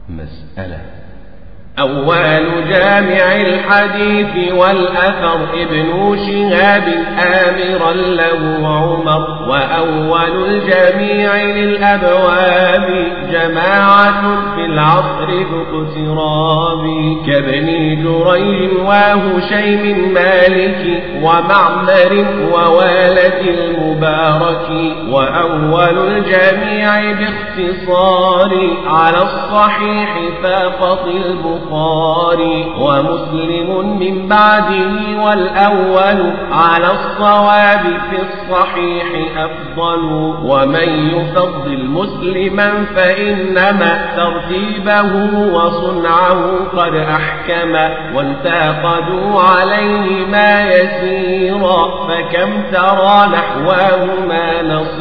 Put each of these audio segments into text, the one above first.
مسألة أول جامع الحديث والأثر ابن شهاب آمرا له عمر وأول الجميع للأبواب جماعة في العصر ذو اقتراب كابن جريج وهشيم مالك ومعمر ووالد المبارك وأول الجميع باختصار على الصحيح فاقط البخاري البخاري ومسلم من بعده والأول على الصواب في الصحيح أفضل ومن يفضل مسلما فإنما ترتيبه وصنعه قد أحكم وانتقدوا عليه ما يسيرا فكم ترى نحواهما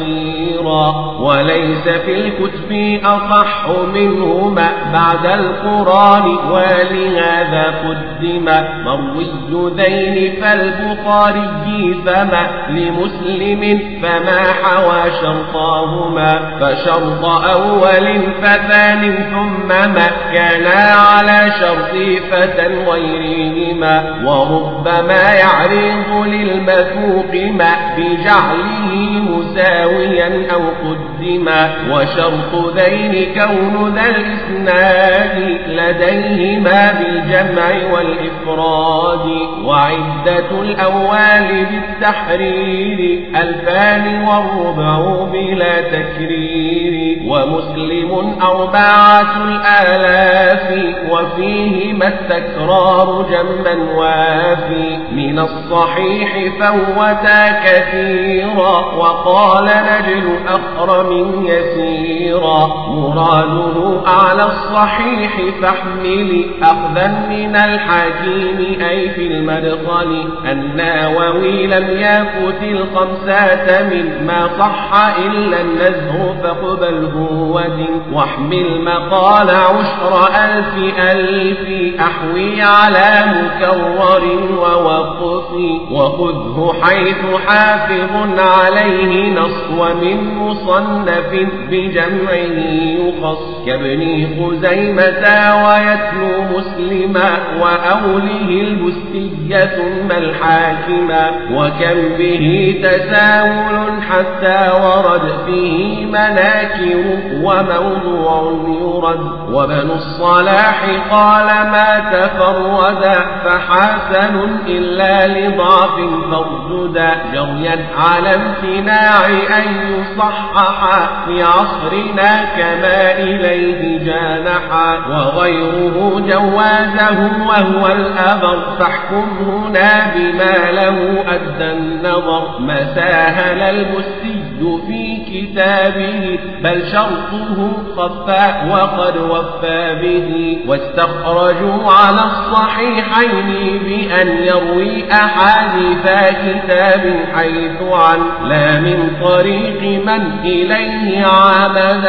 نصيرا وليس في الكتب أصح منهما بعد القرآن ولهذا قدم مروي ذين فالبخاري فما لمسلم فما حوى شرطاهما فشرط أول فثان ثم ما كانا على شرط فتى غيرهما وربما يعرض للمثوق ما بجعله مساويا أو قدما وشرط ذين كون ذا الإسناد لديهما بالجمع والإفراد وعدة الأول بالتحرير ألفان والربع بلا تكرير ومسلم أربعة الآلاف وفيهما التكرار جما وافي من الصحيح فوتا كثيرا وقال نجل أخرم يسيرا مراده أعلى الصحيح فاحمل أخذا من الحكيم أي في المدخل الناوي لم يفت الخمسة مما صح إلا النزه فاقبله ودن واحمل مقال عشر ألف ألف أحوي على مكرر ووقف وخذه حيث حافظ عليه نص ومن مصنف بجمعه يخص كابن خزيمة ويتلو مسلما وأوله البستية ثم الحاكما وكم به تساهل حتى ورد فيه مناكر وموضوع يرد وبن الصلاح قال ما تفردا فحسن إلا لضعف فارجدا جريا على امتناع أن يصحح في عصرنا كما إليه جانحا وغيره جوازه وهو الأبر فاحكم هنا بما له أدى النظر ما ساهل المسي في كتابه بل شرطه خفى وقد وفى به واستخرجوا على الصحيحين بأن يروي أحاديث كتاب حيث عن لا من طريق من إليه عمد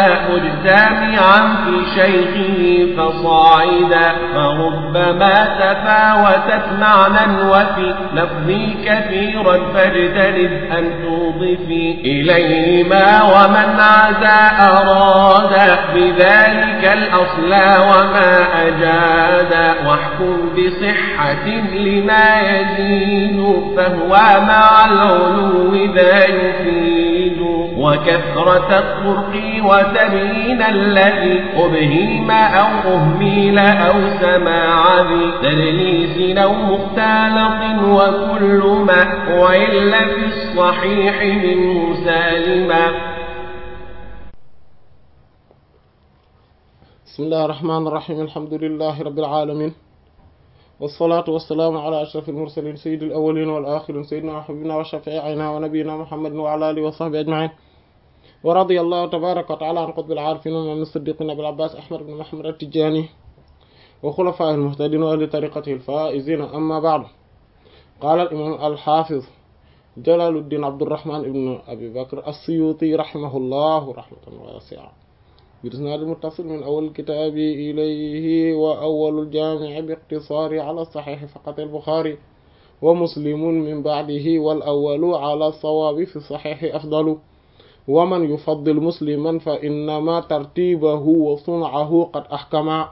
مجتمعا في شيخه فصاعدا فربما تفاوتت معنى وفي لفظي كثيرا فاجتنب أن توضفي إليهما ومن عزى أراد بذلك الأصل وما أجاد واحكم بصحة لما يزيد فهو مع العلو ذا يفيد وكثرة الطرق وتبيين الذي أبهيم أو أهميل أو سماع ذي تدليس أو مختلط وكل ما وإلا في الصحيح منه سالما بسم الله الرحمن الرحيم الحمد لله رب العالمين والصلاة والسلام على أشرف المرسلين سيد الأولين والآخرين سيدنا وحبيبنا وشفيعنا ونبينا محمد وعلى آله وصحبه أجمعين ورضي الله تبارك وتعالى عن قطب العارفين ومن الصديقين أبي العباس أحمد بن محمد التجاني وخلفاء المهتدين وأهل طريقته الفائزين أما بعد قال الإمام الحافظ جلال الدين عبد الرحمن بن أبي بكر السيوطي رحمه الله رحمة واسعة بإسناد المتصل من أول الكتاب إليه وأول الجامع باقتصار على الصحيح فقط البخاري ومسلم من بعده والأول على الصواب في الصحيح أفضل wa man yufaddil musliman fa innama tartibahu wa sun'ahu qad ahkama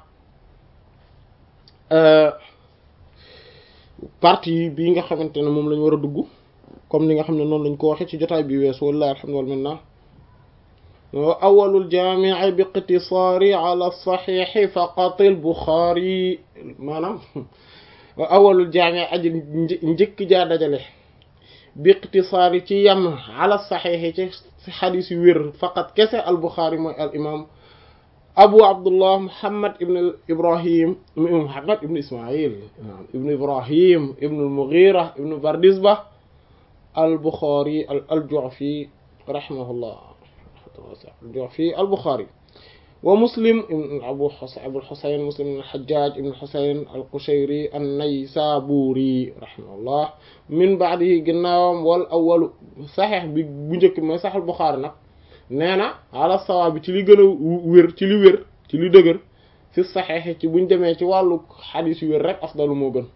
partie bii nga xamante ne moom lañ war a dugg comme ni nga xam ne noonu lañ ko waxee ci jotaay bi weesu wallahi alhamdu wal minna awalul jaami'i bi iqtisaari ala saxiixi faqat al buxaari maanaam awalul jaami'i aji njëkk jaa dajale bi iqtisaari ci yem ala saxiixi ci xadis yu wér faqat kese al buxaari mooy al imam abu abdullah muhammad ibn ibrahim muhammad ibn ismail ibn ibrahim ibn al mughira ibn bardisba al buxaari al ju'fi rahimahullah الجعفي البخاري ومسلم أبو حسين أبو الحسين مسلم بن الحجاج بن الحسين القشيري النيسابوري رحمه الله من بعده جناوم والأول صحيح بنجك ما صحيح البخاري نك نانا على الصواب تلي جنا وير تلي وير تلي دغر في الصحيح تي بن دمي تي والو حديث وير رك أفضل مو gën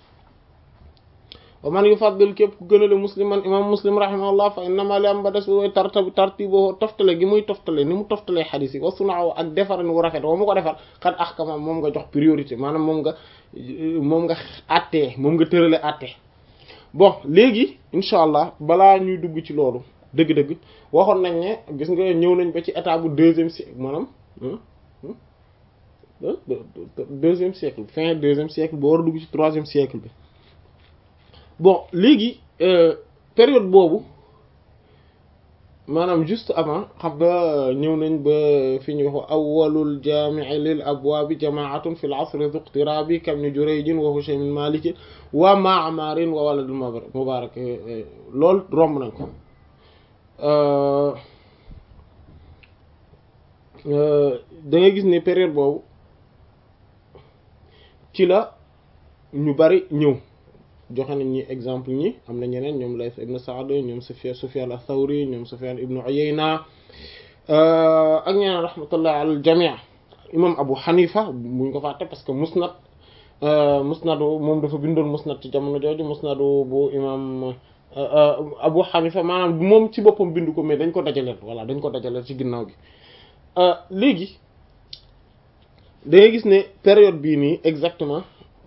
wa man yufaddil képp ku gënale musliman imam muslim rahimahullah fa innama li am ba des wooy tartab tartibo toftale gi muy toftale ni mu toftalee xadis yi wa sunaaw ak defaran wu rafet wa mu ko defar xat ahkama moom nga jox priorité maanaam moom nga moom nga attee moom nga tërale attee bon léegi incha allah balaa ñuy dugg ci loolu dëgg-dëgg waxoon nañ ne gis nga ñëw nañ ba ci état bu deuxième siècle maanaam deuxième siècle fin deuxième siècle ba war a dugg ci troisième siècle bi bon léegi période boobu maanaam juste avant xam nga ñëw nañ ba fi ñu wax awwalul jaami'i lil abwaabi jamaatun fil asri dhu iqtirabi kam ni Jurayjin wa Hushaym Malik wa Ma'marin wa waladul Mubarak loolu romb nañ ko da ngay gis ne période boobu ci la ñu bari ñëw joxe nañ ñi exemple ñi am na ñeneen ñoom Layth ibn Sa'd ñoom Sufyan Sufyan ath-Thawri ñoom Sufyan ibn Uyayna ak ñeneen rahmatullah al jami' imam Abu Hanifa buñ ko fàtte parce que musnad musnad moom dafa bindoon musnad ci jamono jooju musnad bu imam Abu Hanifa maanaam moom ci boppam bindu ko mais dañ ko dajaleel voilà dañ ko dajaleel ci ginnaaw gi léegi da ngay gis ne période bii nii exactement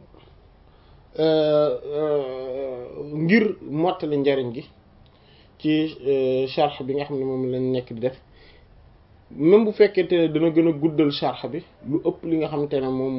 ngir mottali njariñ gi ci charx bi nga xam ne moom lañ nekk di def même bu fekkente ne dana gën a guddal charx bi lu ëpp li nga xamante ne moom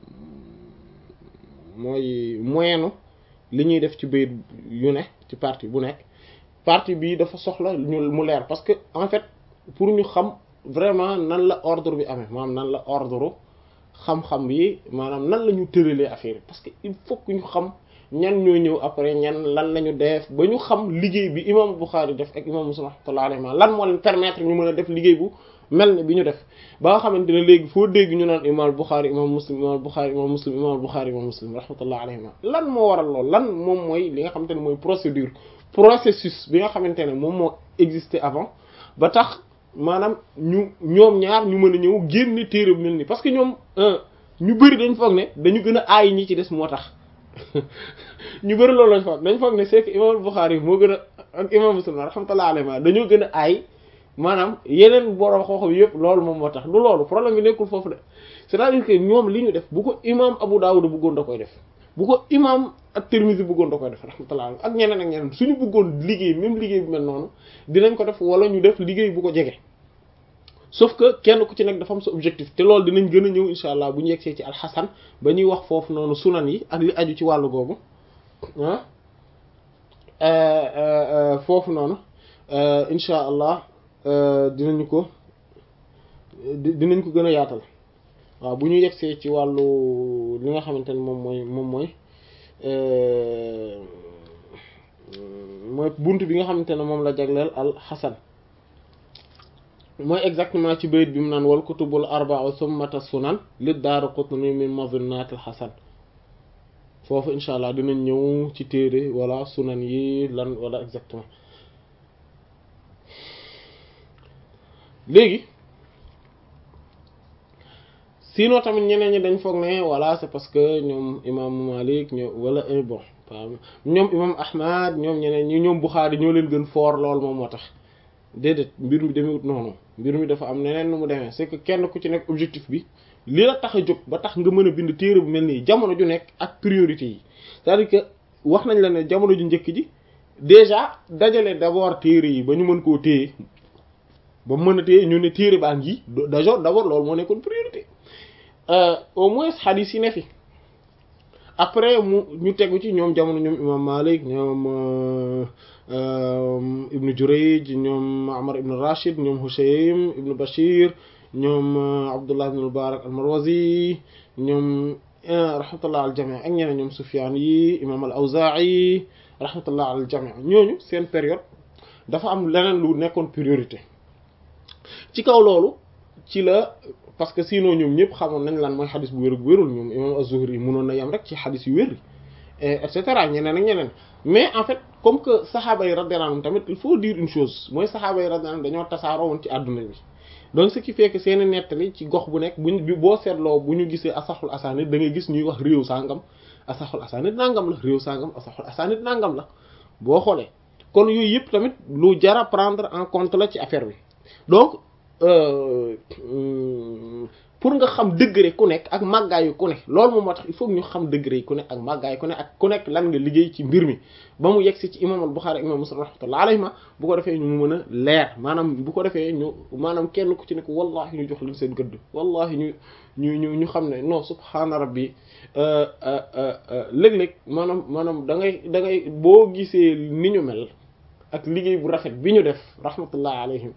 mooy moyenu li ñuy def ci bayit yu ne ci partie bu nekk partie bii dafa soxla ñu mu leer parce que en fait pour ñu xam vraiment nan la ordre bi amee maanaam nan la ordre xam-xam yi maanaam nan la ñu tëralee affaire yi parce que il faut que ñu xam ñan ñoo ñëw après ñan lan la ñu def ba ñu xam liggéey bi imam Bukhari def ak imam Muslim rahmatullahi alayhi lan moo leen permettre ñu mën a def liggéey bu mel ne bi ñu def ba nga xamante ne léegi foo dégg ñu naan imam Bukhari imam Muslim imam Bukhari imam Muslim imam Bukhari imam Muslim rahmatullahi alayhi lan moo waral lool lan moom mooy li nga xamante ne mooy procédure processus bi nga xamante ne moom moo existé avant ba tax maanaam ñu ñoom ñaar ñu mën a ñëw génn téere mel ni parce que ñoom ñu bëri dañ foog ne dañu gën a aay ñi ci des moo tax ñu bëri loolu lañ foog dañ foog ne c'est que imam Bukhari moo gën a ak imam Muslim rahmatullahi alayhi dañoo gën a aay maanaam yeneen borom xooxam yëpp loolu moom moo tax du loolu problème bi nekkul foofu de c'est-à-dire que ñoom li ñu def bu ko imam Abu Dawud bëggoon da koy def bu ko imam at-Tirmidhi bëggoon da koy def rahmatullah ak ñeneen ak ñeneen suñu bëggoon liggéey même liggéey bu mel noonu dinañ ko def wala ñu def liggéey bu ko jege sauf que kenn ku ci nekk dafa am sa objectif te loolu dinañ gën a ñëw insha allah bu ñu yegsee ci alxasan ba ñuy wax foofu noonu sunan yi ak li aju ci wàllu googu ah foofu noonu insha allah dinañu ko dinañ ko gën a yaatal waaw bu ñu yegsee ci wàllu li nga xamante ne moom mooy moom mooy mooy bunt bi nga xamante ne moom la jagleel al xasan mooy exactement ci bayit bi mu naan wal kutubul arba'u summata sunan li Daaraqutni min mazinnaatil xasan foofu insha allah dinañ ñëw ci téere wala sunan yi lan wala exactement léegi sinon tamit ñeneen ñi dañ foog ne voilà c'est parce que ñoom imam Malik ñoom wala bon ñoom imam Ahmad ñoom ñeneen ñi ñoom Bukhari ñoo leen gën foor lool moom moo tax déedéet mbir mi demewut noonu mbir mi dafa am neneen nu mu demee c'est que kenn ku ci nekk objectif bi li la tax a jóg ba tax nga mën a bind téere bu mel nii jamono ju nekk ak priorité yi c'est-à-dire que wax nañ la ne jamono ju njëkk ji déjà dajale d'abord téere yi ba ñu mën koo téye ba mën a téye ñu ne téere baa ngi d'abord d'abord loolu moo nekkoon priorité au moins hadith yi ne fi après mu ñu tegu ci ñoom jamono ñoom imam Malik ñoom ibnu Jurayj ñoom Amr ibn Rashid ñoom Hushaym ibnu Bashir ñoom Abdullah ibn Mubarak al-Marwazi ñoom rahmatullah al jami' ak ñeneen ñoom Sufyan yi imam al-Awza'i rahmatullah al jami' ñooñu seen période dafa am leneen lu nekkoon priorité ci kaw loolu ci la parce que sinon ñoom ñëpp xamoon nañ lan mooy xadis bu wér bu wérul ñoom imam az-Zuhri mënoon na yam rek ci xadis yu wér et cetera ñeneen ak ñeneen mais en fait comme que saxaaba yi radiyallahu anhum tamit il faut dire une chose mooy saxaaba yi radiyallahu anhum dañoo tasaaroo woon ci àdduna bi donc ce qui fait que seeni nettali ci gox bu nekk buñ boo seetloo bu ñu gisee asaxul asanid da ngay gis ñuy wax réew sangam asaxul asanid nangam la réew sangam asaxul asanid nangam la boo xoolee kon yooyu yëpp tamit lu jara prendre en compte la ci affaire bi donc pour nga xam degré ku nekk ak màggaayu ku nekk loolu moom moo tax il faut ñu xam degré yi ku nekk ak màggaayu ku nekk ak ku nekk lan nga liggéey ci mbir mi ba mu yegg si ci imam al-Bukhari ak imam Muslim rahmatullahi alayhima bu ko defee ñu mu mën a leer maanaam bu ko defee ñu maanaam kenn ku ci nekk wallahi ñu jox leen seen gëdd wallahi ñu ñu ñu ñu xam ne non subhaana rabbi léeg-léeg maanaam maanaam da ngay da ngay boo gisee ni ñu mel ak liggéey bu rafet bi ñu def rahmatullahi alayhim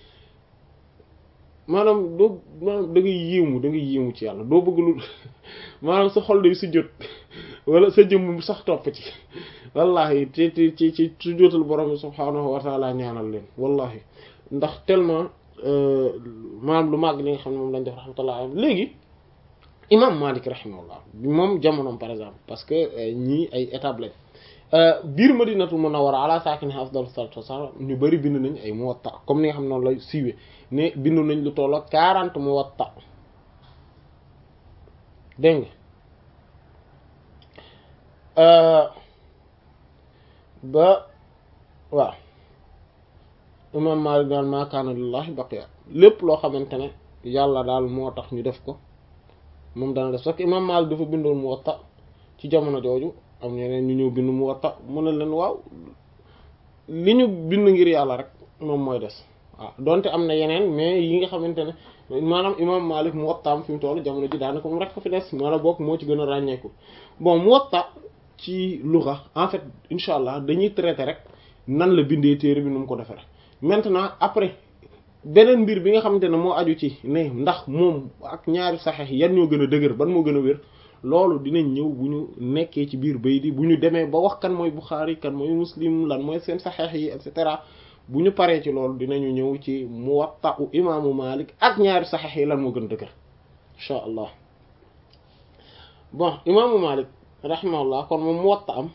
maanaam doo maanaam da ngay yéemu da ngay yéemu ci yàlla doo bëgg lu maanaam sa xol day sujjóot wala sa jëmm sax topp ci wallahi ci ci ci ci sujjóotal borom bi subhaanahu wa taala ñaanal leen wallahi ndax tellement maanaam lu màgg li nga xam ne moom lañ def rahmatullah alayhi léegi imam Malik rahimahullah bi moom jamonoom par exemple parce que ñii ay étapes lañ biir Madinatul Munawwara ala saakinihaa afdalu salaatu wassalaam ñu bari bind nañ ay Muwatta comme ni nga xam ne noonu lay siiwee ne bindu nañ lu toll ak 40 Muwatta dégg nga ba waaw imam Maalik daal maa kaana lillahi baqiya lépp loo xamante ne yàlla daal moo tax ñu def ko moom dana def sax imam Maalik dafa bindoon Muwatta ci jamono jooju am ñeneen ñu ñëw bind Muwatta mu ne leen waaw li ñu bind ngir yàlla rek moom mooy des waaw donte am na yeneen mais yi nga xamante ne maanaam imam Malik Muwattaam fi mu toll jamono ji daanaka moom rek ko fi des maanaam bokk moo ci gën a ràññeeku bon Muwatta ci lugha en fait incha allah dañuy traiter rek nan la bindee téere bi nu mu ko defee maintenant après beneen mbir bi nga xamante ne moo aju ci ne ndax moom ak ñaari saxeex yan ñoo gën a dëgër ban moo gën a wér loolu dinañ ñëw bu ñu nekkee ci biir bay di bu ñu demee ba wax kan mooy Bukhari kan mooy Muslim lan mooy seen saxeex yi et cetera bu ñu paree ci loolu dinañu ñëw ci Muwatta u imaamu Malik ak ñaari saxeex yi lan moo gën dëgër insha allah bon imaamu Malik rahimahullah kon moom Muwatta am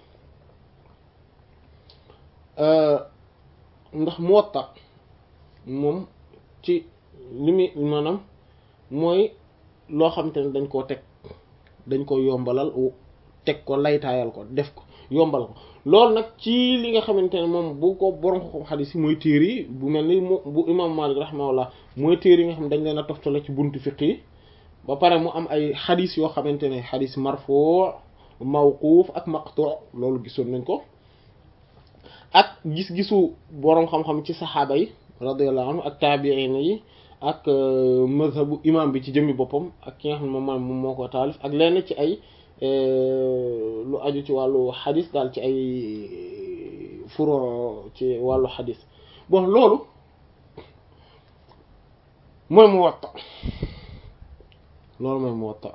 ndax Muwatta moom ci li muy maanaam mooy loo xam te ne dañ koo teg dañ ko yombalal teg ko laytaayal ko def ko yombal ko loolu nag ci li nga xamante ne moom bu ko borom ko xadis yi mooy téere yi bu mel ni mu bu imam Malik rahimahullah mooy téere yi nga xam dañ leen a toftale ci buntu fiqh yi ba pare mu am ay xadis yoo xamante ne xadis marfu mawquuf ak maqtu loolu gisoon nañ ko ak gis-gisu borom xam-xam ci saxaaba yi radiyallahu anhu ak taabiin yi ak mazhabu imam bi ci jëmmi boppam ak ki nga xam ne moom moom moo ko taalif ak lenn ci ay lu aju ci wàllu xadis daal ci ay furo ci wàllu xadis bon loolu mooy Muwatta loolu mooy Muwatta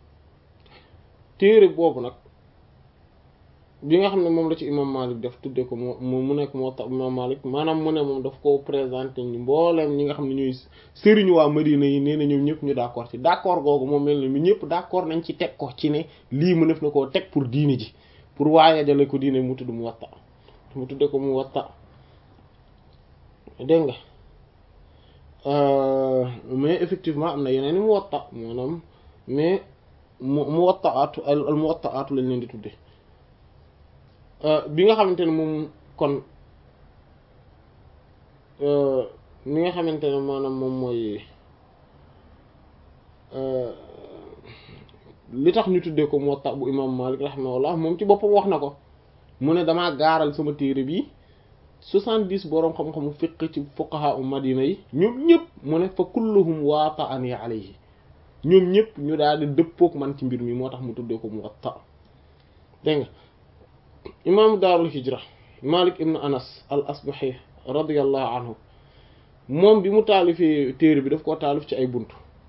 téere boobu nag bi nga xam ne moom la ci imam Malik def tuddee ko mu mu nekk Muwatta imam Malik maanaam mu ne moom daf ko présenté ñu mbooleem ñi nga xam ne ñooy sëriñu waa Madina yi nee na ñoom ñëpp ñu d'accord ci d'accord googu moom mel ni ñëpp d'accord nañ ci teg ko ci ne lii mu def na koo teg pour diine ji pour waaye jale ko diine mu tudd Muwatta mu tuddee ko Muwatta dégg nga mais effectivement am na yeneen i Muwatta maanaam mais mu Muwattaatu al Muwattaatu lañ leen di tuddee bi nga xamante ne moom kon ni nga xamante ne maanaam moom mooy li tax ñu tuddee ko Muwatta bu imam Malik rahimahullah moom ci boppam wax na ko mu ne damaa gaaral sama téere bi soixante-dix boroom xam-xamu fiqh ci fuqaha u Madina yi ñoom ñëpp mu ne fa kulluhum waata'ani alayhi ñoom ñëpp ñu daal di dëppook man ci mbir mi moo tax mu tuddee ko Muwatta dégg nga imaamu daarul hijra Malik ibn Anas al asbahi radiyallahu anhu moom bi mu taalifee téere bi daf koo taalif ci ay bunt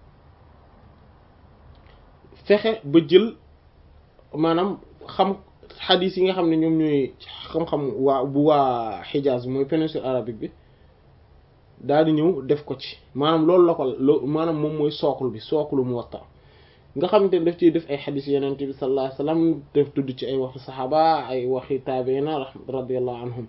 fexe ba jël maanaam xam xadis yi nga xam ne ñoom ñooy xam-xam waa bu waa Hijaz mooy péninsule arabique bi daal di ñëw def ko ci maanaam loolu la ko loo maanaam moom mooy sookul bi sookulu Muwatta nga xamante ne daf ciy def ay xadis yeneen bi sallallahu alayhi wasallam def tudd ci ay waxi saxaaba ay waxi taabiina radiyallahu anhum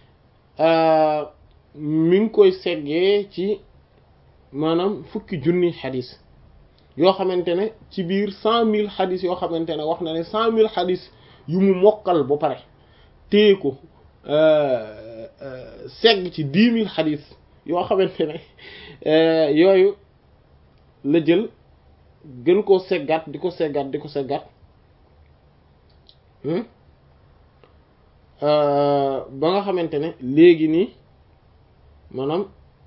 mi ngi koy seggee ci maanaam fukki junni xadis yoo xamante ne ci biir cent mille xadis yoo xamante ne wax na ne cent mille xadis yu mu mokkal ba pare téye ko segg ci dix mille xadis yoo xamante ne yooyu la jël gën koo seggaat di ko seggaat di ko seggaat ba nga xamante ne léegi nii maanaam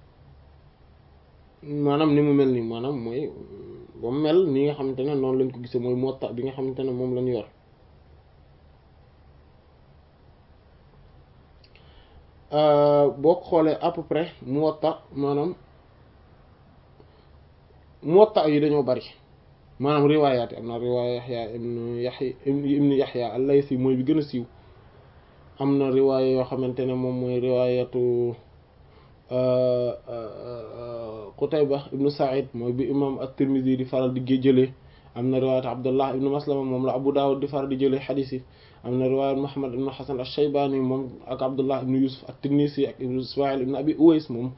maanaam ni mu mel nii maanaam mooy ba mu mel ni nga xamante ne noonu lañ ko gisee mooy Muwatta bi nga xamante ne moom lañu yor boo ko xoolee à peu près Muwatta maanaam Muwatta yi dañoo bari maanaam riwaayaat yi am na riwaaya Yaxya ibnu Yaxya ibnu Yaxya al-Laysi mooy bi gën a siiw am na riwaaya yoo xamante ne moom mooy riwaayatu Qutayba ibnu Sa'id mooy bi imam at-Tirmidhi di faral di jëlee am na riwaayat Abdullah ibnu Maslama moom la Abu Dawud di faral di jëlee xadiis yi am na riwaayat Muhammad ibnu Hasan ash-Shaybani moom ak Abdullah ibnu Yusuf at-Tinnisi ak ibnu Ismaïl ibnu Abi Uways moom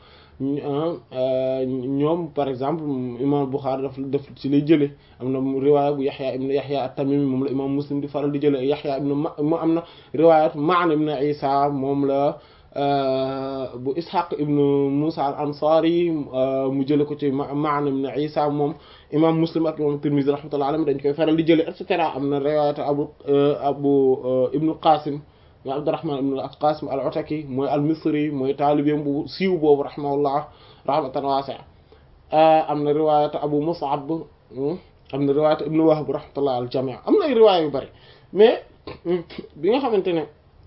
ñoom par exemple imam Bukhari daf daf ci lay jëlee am na riwaaya bu Yaxya ibnu Yaxya at-Tamimi moom la imam Muslim di faral di jëlee Yaxya ibnu ma am na riwaayat Ma'n ibnu Isa moom la bu Ishaq ibnu Musa al Ansari mu jële ko ci Ma'n ibnu Isa moom imam Muslim ak imam Tirmidhi rahmatullahi alayhi dañ koy faral di jële et cetera am na riwaayat abu abu ibnu Qasim mooy Abdurrahman ibnu al-Qasim al-Ataki mooy al-Misri mooy taalibeem bu siiw boobu rahimahullah rahmatan wasi'a am na riwaayat abu Mus'ab am na riwaayat ibnu Wahb rahmatullah al jami' am na ay riwaaya yu bari mais bi nga xamante ne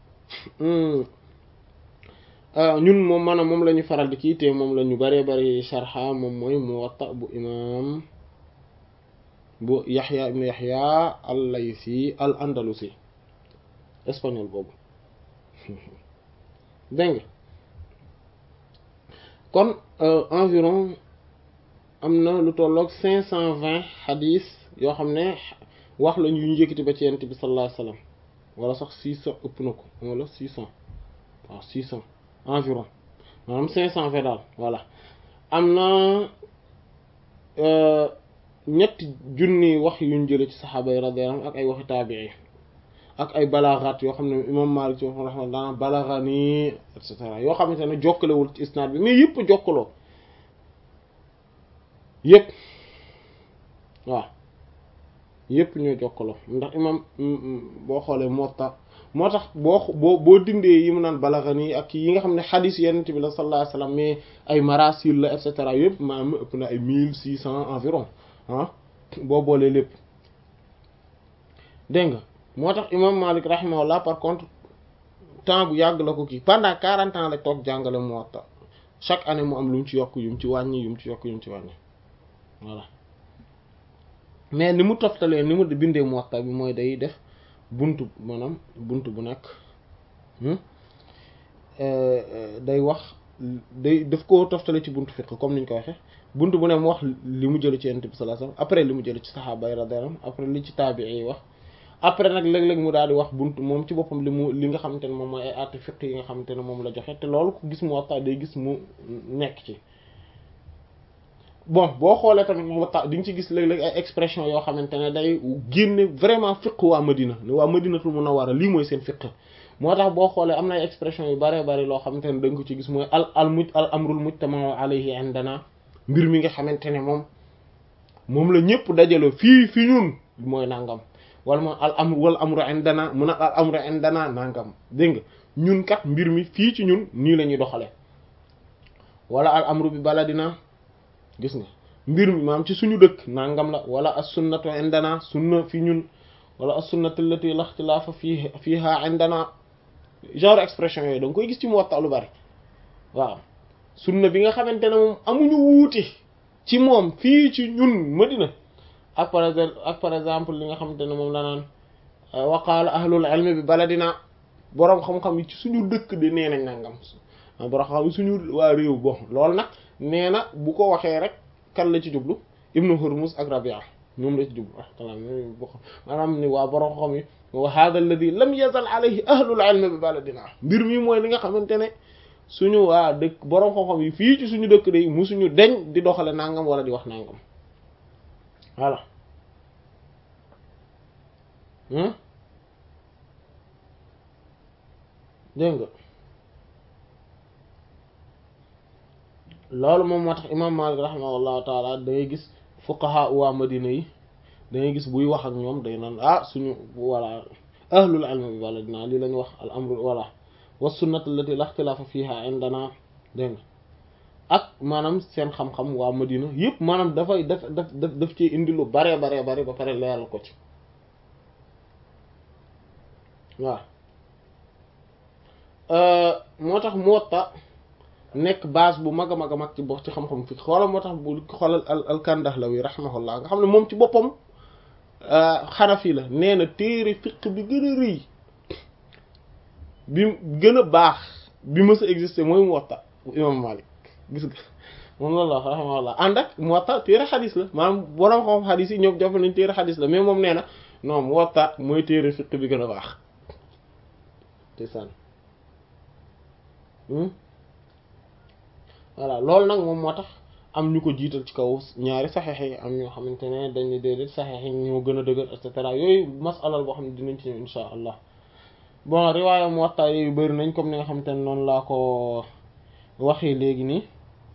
ñun moom maanaam moom la ñu faral di kii te moom la ñu bëree bëri sharha moom mooy Muwatta bu imam bu Yaxya ibnu Yaxya al-Laysi al-Andalusi espagnol boobu dégg nga kon environ am na lu tolloog cinq cent vingt xadis yoo xam ne wax la ñu njëkkati ba ci yent bi sallallahu alayhi wasallam wala sax six cent ëpp na ko wala six cent waaw six cent environ maanaam cinq cent vingt daal voilà am na ñetti junni wax yuñ jële ci saxaaba yi radiyallahu anhum ak ay waxi taabii ak ay balaaxaat yoo xam ne imam Maalik ci waxam raxma daana balaaxa nii et cetera yoo xamante ne jokkalewul ci isnaad bi mais yëpp jokkaloo yëpp waaw yëpp ñoo jokkaloo ndax imam boo xoolee Muwatta moo tax boo boo boo dindee yi mu naan balaaxa nii ak yi nga xam ne xadiis Yonent bi la sallallahu alayhi wasallam mais ay marasil la et cetera yëpp maanaam ëpp na ay mille six cent environ ah boo boolee lépp dégg nga moo tax imam Malik rahimahullah par contre temps bu yàgg la ko kii pendant quarante ans la toog jàngale Muwatta chaque année mu am lu mu ci yokk yu mu ci wàññi yu mu ci yokk yu mu ci wàññi voilà mais ni mu toftalee ni mu bindee Muwatta bi mooy day def buntu maanaam buntu bu nekk day wax day daf ko toftale ci buntu fiqh comme niñ ko waxee buntu bu ne mu wax li mu jële ci Yonent bi sallallahu alayhi wasallam après li mu jële ci saxaaba yi radiyallahu anhum après li ci taabii yi wax après nag léeg-léeg mu daal di wax buntu moom ci boppam li mu li nga xamante ne moom mooy ay àtte fiqh yi nga xamante ne moom la joxe te loolu ku gis Muwatta day gis mu nekk ci bon boo xoolee tamit Muwatta di nga ci gis léeg-léeg ay expression yoo xamante ne day génne vraiment fiqh waa Madina ne waa Madinatul Munawwara lii mooy seen fiqh moo tax boo xoolee am na ay expression yu bare bari loo xamante ne dañ ko ci gis mooy al al muj al amrul mujtama alayhi indana mbir mi nga xamante ne moom moom la ñëpp dajale fii fi ñun mooy nangam wala moom al amru wal amru indana mun a al amru indana nangam dégg nga ñun kat mbir mi fii ci ñun nii la ñuy doxalee wala al amru bi baladina gis nga mbir mi maam ci suñu dëkk nangam la wala as sunnatu indana sunna fi ñun wala as sunnatu allati la ixtilaafa fii fiiha indana genre expression yooyu da nga koy gis ci Muwatta lu bari waaw sunna bi nga xamante ne moom amuñu wuute ci moom fii ci ñun Madina ak par exemple ak par exemple li nga xamante ne moom la naan wa qaala ahlul ilmi bi baladina boroom xam-xam yi ci suñu dëkk de nee nañ nangam boroom xam-xam yi suñu waa réew bon loolu nag nee na bu ko waxee rek kan la ci jublu ibnu Hurmuz ak Rabia ñoom la ci jublu maanaam ni waa boroom xam yi wa hada alladi lam yazal alayhi ahlul ilmi bi baladina mbir mi mooy li nga xamante ne suñu waa dëkk boroom xam-xam yi fii ci suñu dëkk day musuñu deñ di doxale nangam wala di wax nangam voilà dégg nga loolu moom moo tax imam Malik rahimahullahu taala da ngay gis fuqaha waa Madina yi da ngay gis buy wax ak ñoom day naan ah suñu wala ahlul ilmi bi baladina lii lañu wax al amru wala wa sunnat allati la ixtilaafa fiha indana dégg nga ak maanaam seen xam-xam waa Madina yëpp maanaam dafay daf daf daf daf ci indi lu bare bare bare ba pare leeral ko ci waaw moo tax Muwatta nekk base bu mag a mag a mag ci box ci xam-xam fi xoolal moo tax bu xoolal al al-Kandahlawi rahimahullah nga xam ne moom ci boppam Xanafi la nee na téere fiq bi gën a rëy bi gën a baax bi mës a exister mooy Muwatta bu imam Malik gis nga moom loolu la wax rahimahullah ànd ak Muwatta téere xadis la maanaam borom xam xadis yi ñoom jàpp nañ téere xadis la mais moom nee na non Muwatta mooy téere fiq bi gën a baax te sànn voilà loolu nag moom moo tax am ñu ko jiital ci kaw ñaari saxeex yi am ñoo xamante ne dañu déedéet saxeex yi ñoo gën a dëgër et cetera yooyu masalal boo xam ne dinañ ci ñëw insha allah bon riwaaya Muwatta yooyu bëri nañ comme ni nga xamante ne noonu laa ko waxee léegi nii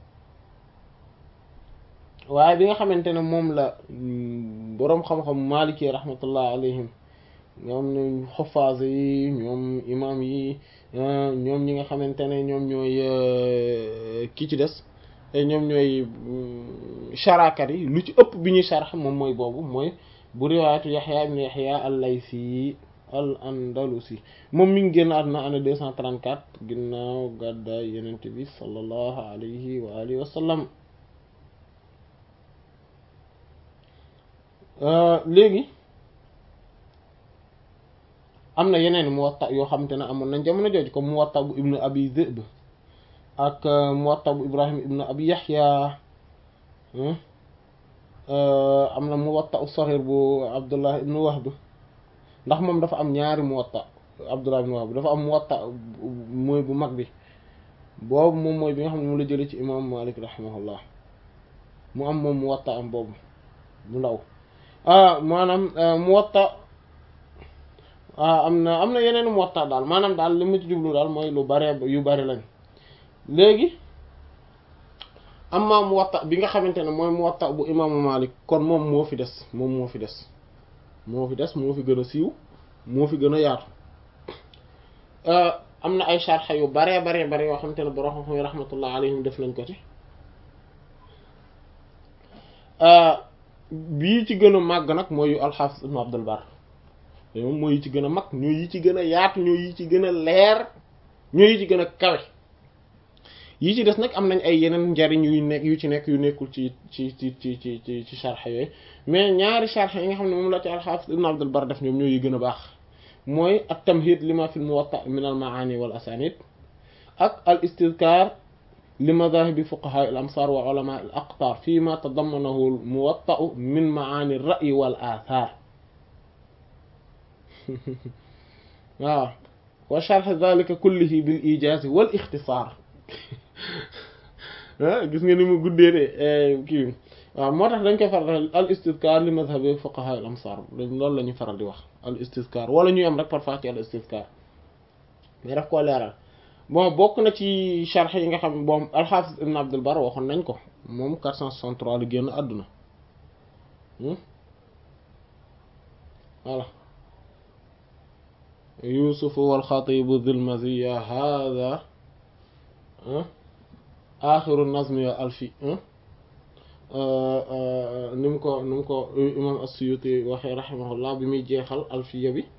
waaye bi nga xamante ne moom la boroom xam-xam Maliki rahmatullah alayhim ñoom ñu xuffaas yi ñoom imam yi ñoom ñi nga xamante ne ñoom ñooy kii ci des ñoom ñooy charakat yi lu ci ëpp bi ñuy sharx moom mooy boobu mooy bu riwaayatu Yaxya ibn Yaxya al-Laysi al andalusi moom mi ngi génn àdduna année deux cent trente-quatre ginnaaw gàddaay Yonent bi sallallahu alayhi wa alihi wa sallam léegi am na yeneen Muwatta yoo xamante ne amoon nañ jamono jooju comme Muwatta bu ibnu Abi Dhi'b ak Muwatta bu Ibrahim ibnu Abi Yahya am na Muwatta as-Saghir bu Abdullah ibnu Wahb ndax moom dafa am ñaari Muwatta Abdullah ibnu Wahb dafa am Muwatta mooy bu mag bi boobu moom mooy bi nga xam ne mu la jëlee ci imam Malik rahimahullah mu am moom Muwatta am boobu bu ndaw ah maanaam Muwatta am na am na yeneen Muwatta daal maanaam daal li mu ci jublu daal mooy lu bare yu bari lañ léegi amma Muwatta bi nga xamante ne mooy Muwatta bu imaamu Malik kon moom moo fi des moom moo fi des moo fi des moo fi gën a siiw moo fi gën a yaatu am na ay sharxa yu baree baree bare yoo xamante ne borom xam-xam yi rahmatullah alayhim def nañ ko ci bii ci gën a màgg nag mooy yu al-Hafiz ibn Abdul Barr moom mooy yi ci gën a mag ñoo yi ci gën a yaatu ñoo yi ci gën a leer ñoo yi ci gën a kawe yi ci des nag am nañ ay yeneen njariñ yu nekk yu ci nekk yu nekkul ci ci ci ci ci ci ci sharx yooyu mais ñaari sharx yi nga xam ne moom la ci al-Hafiz ibn Abdul Barr def ñoom ñoo yi gën a baax mooy at-tamhid lima fi al-Muwatta min al-ma'ani wal asanid ak al-istidkar li madahibi fuqaha al-amsar wa ulama al-aqtar fi ma tadammanahu al-Muwatta min ma'ani ar-ra'yi wal athar waaw wa sharh dhalika kullihi bil ijaz wal ikhtisar gis nga ni mu guddee de kii waaw moo tax dañ koy faral al istizkar li madhabi fuqaha al amsar loolu la ñuy faral di wax al istizkar wala ñuy am rek parfois ci al istizkar mais daf koo leeral bon bokk na ci sharh yi nga xam bon al-Hafiz Ibn Abdul Barr waxoon nañ ko moom 463 la génn àdduna voilà Yusuf wal Khatib dhul maziyya hadha axiru nazmi alfi ni mu ko ni mu ko imam as-Suyuti waxee rahimahullah bi muy jeexal alfiya bi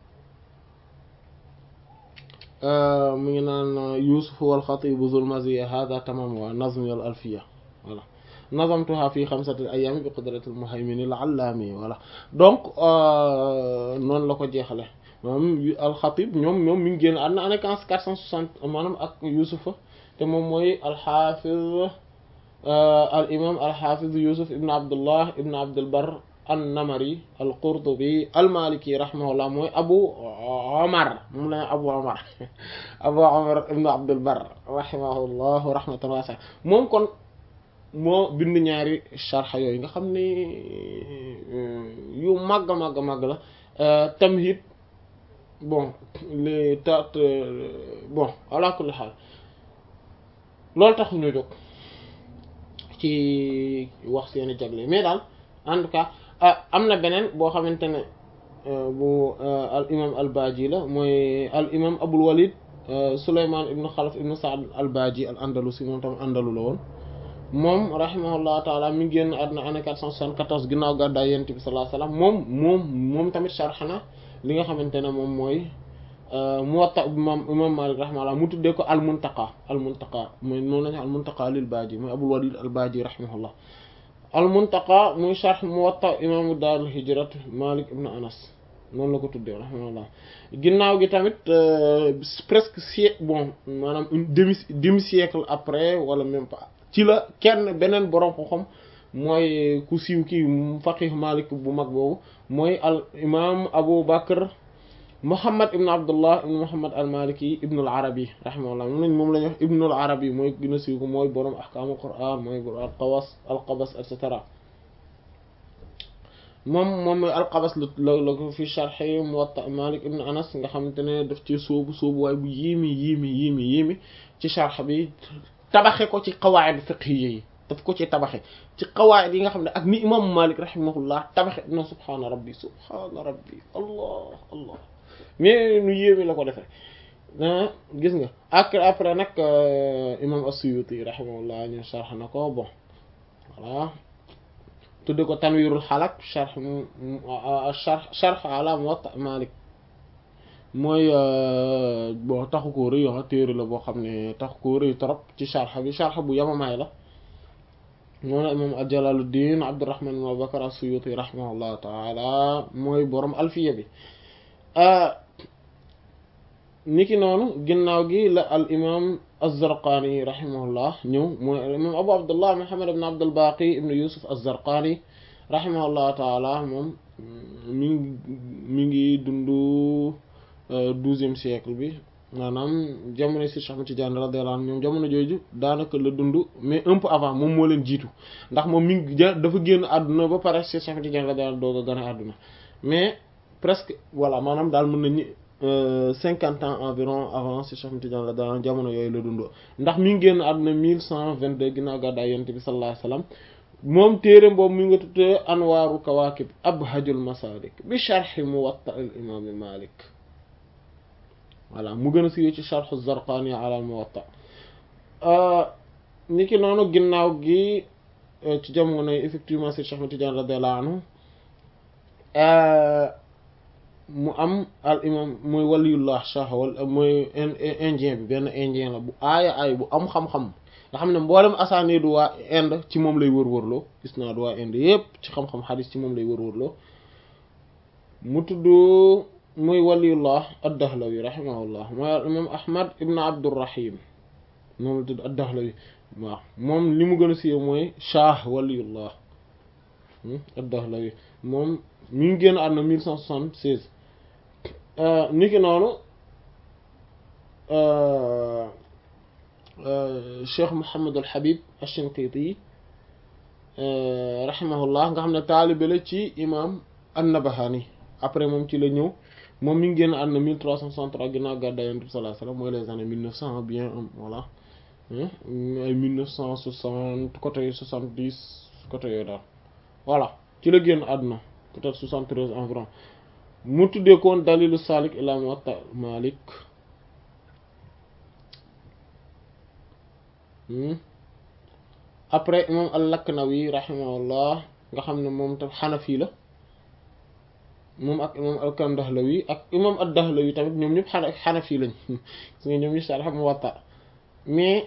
mu ngi naan Yusuf wal Khatib dhul maziyya hadha tamam wa nazmi al alfiya voilà nazamtuha fi xamsati ayami bi qudratil muhaymin al-allami voilà donc noonu la ko jeexale moom al-Khatib ñoom ñoom mi ngi génn àdduna année quatre cent soixante maanaam ak Yusufa te moom mooy al-Hafiz al imam al-Hafiz Yusuf ibn Abdullah ibn Abdul Barr an-Namari al-Qurtubi al-Maliki rahimahullah mooy Abu Omar moom la Abu Omar Abu Omar ibn Abdul Barr rahimahullah rahmatan wasi'a moom kon moo bind ñaari sharxa yooyu nga xam ne yu màgg màgg màgg la tamhid bon les tat bon ala kulli xaal loolu taxu ñu jóg ci wax seeni jagle mais daal en tout cas am na beneen boo xamante ne bu al imam al baji la mooy al imam abul walid suleyman ibnu xalaf ibnu saad al baji al andalusi moom tam andalu la woon moom rahimahullah taala mi ngi génn àdduna année 474 ginnaaw gàddaay yonent bi sallallahu alayhi wasallam moom moom moom tamit sharxana li nga xamante ne moom mooy Muwatta imam imam Malik rahimahullah mu tuddee ko al muntaqa al muntaqa mooy moom la ñu al muntaqa lil baaji mooy Abul Walid al baaji rahimahullah al muntaqa muy sharx Muwatta imaamu daarul hijrat Malik ibn Anas noonu la ko tuddee rahimahullah ginnaaw gi tamit presque siècle bon maanaam une demi demi siècle après wala même pas ci la kenn beneen borom xam-xam mooy ku siiw kii faqih Malik bu mag boobu mooy al imam Abu Bakr Muhammad ibn Abdullah ibn Muhammad al Maliki ibn al Arabi rahimahullah moom lañ moom la ñuy wax ibn al Arabi mooy gën a siiw ko mooy borom ahkaamul Qur'an mooy borom al qawas al qabas et cetera moom moom mooy al qabas la la ko fi sharhi Muwatta Malik ibn Anas nga xamante ne daf ci sóobu sóobu waaye bu yéemi yéemi yéemi yéemi ci sharh bi tabaxe ko ci qawaid fiqhiyya yi daf ko ci tabaxe ci qawaid yi nga xam ne ak ni imam Malik rahimahullah tabaxe no subhaana rabbi subhaana rabbi allah allah mais nu yéemi la ko defee gis nga ak après nag imam as-Suyuti rahimahullah ñu sharh na ko bon voilà tudde ko tanwirul xalak sharh sharh sharh ala Muwatta Malik mooy bon taxu koo rëy ah téere la boo xam ne taxu koo rëy trop ci sharh bi sharh bu yamamaay la moom la imam al-Jalaluddin Abdurrahman ibn Abu Bakr as-Suyuti rahimahullahu taala mooy borom alfiya bi niki noonu ginnaaw gi la al imam az-Zarqani rahimahullah ñëw mooy al imam Abu Abdullah Muhammad ibn Abdul Baqi ibn Yusuf az-Zarqani rahimahullahu taala moom mi ngi mi ngi dundu douzième siècle bi maanaam jamono si Cheikh Ahmad Tidiane radiyallahu anhu ñoom jamono jooju daanaka la dund mais un peu avant moom moo leen jiitu ndax moom mi ngi ja dafa génn àdduna ba pare si Cheikh Ahmad Tidiane radiyallahu anhu doog a gën a àdduna mais presque voilà maanaam daal mën nañu cinquante ans environ avant si Cheikh Ahmad Tidiane radiyallahu anhu jamono yooyu la dund ndax mi ngi génn àdduna mille cent vingt-deux ginnaaw gàddaay Yonent bi sallallahu alayhi wasallam moom téere boobu mi nga tuddee Anwaaru Kawaakib Abhajul Masaalik bi sharhi Muwatta al imaam Maalik voilà mu gën a siiwee ci sharh az-Zarqani ala al-Muwatta niki noonu ginnaaw gi ci jamono yi effectivement Cheikh Ahmad Tidiane radiyallahu anhu mu am al imam mooy waliyullah shah wala mooy indien bi benn indien la bu aaya aay bu am xam-xam nga xam ne mboolem asaani du waa Inde ci moom lay wër-wërloo gis naa du waa Inde yépp ci xam-xam xadis ci moom lay wër-wërloo mu tudd muy waliyullah ad-Dahlawi rahimahullah mooy al imam Ahmad ibn Abdurrahim moom la tudd ad-Dahlawi waaw moom li mu gën a siiw mooy shah waliyullah ad-Dahlawi moom mi ngi génn àdduna mille cent soixante-seize niki noonu Cheikh Mouhamed al Habib ash-Shinqiti rahimahullah nga xam ne taalibe la ci imam an-Nabahani après moom ci la ñëw moom mi ngi génn àdduna 1363 ginnaaw gàddaay Yonent bi sallallahu alayhi wasallam mooy les années 1900 bien voilà ay 1960 côté 70 côté yooyu daal voilà ci la génn àdduna peut-être 73 environ mu tuddee koon dalilu salik ila muwatta Malik après imam al-Laknawi rahimahullah nga xam ne moom tam xanafi la moom ak imam al-Kandahlawi ak imam ad-Dahlawi tamit ñoom ñëpp xana xanafi lañ su nga ñoom ñu sarx Muwatta mais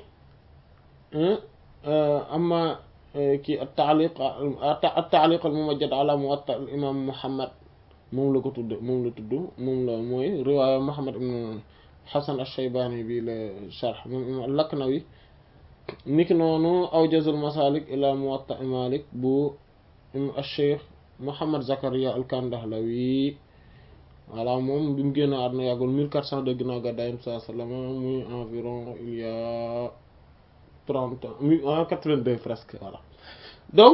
ama kii at-ta'liq at-ta'liq al-mumajjad ala Muwatta al-imam Muhammad moom la ko tudd moom la tudd moom la mooy riwaaya Muhammad ibn Hasan ash-Shaybani bi la sharh moom imam al-Laknawi niki noonu awjazul masalik ila Muwatta Malik bu al-Cheikh Muhammad Zakaria al-Kandahlawi voilà moom bi mu génn àdduna yàggul 1402 ginnaaw gàddaay Yonent bi sallallahu alayhi wasallam muy environ il y a 30 ans muy en 82 presque voilà donc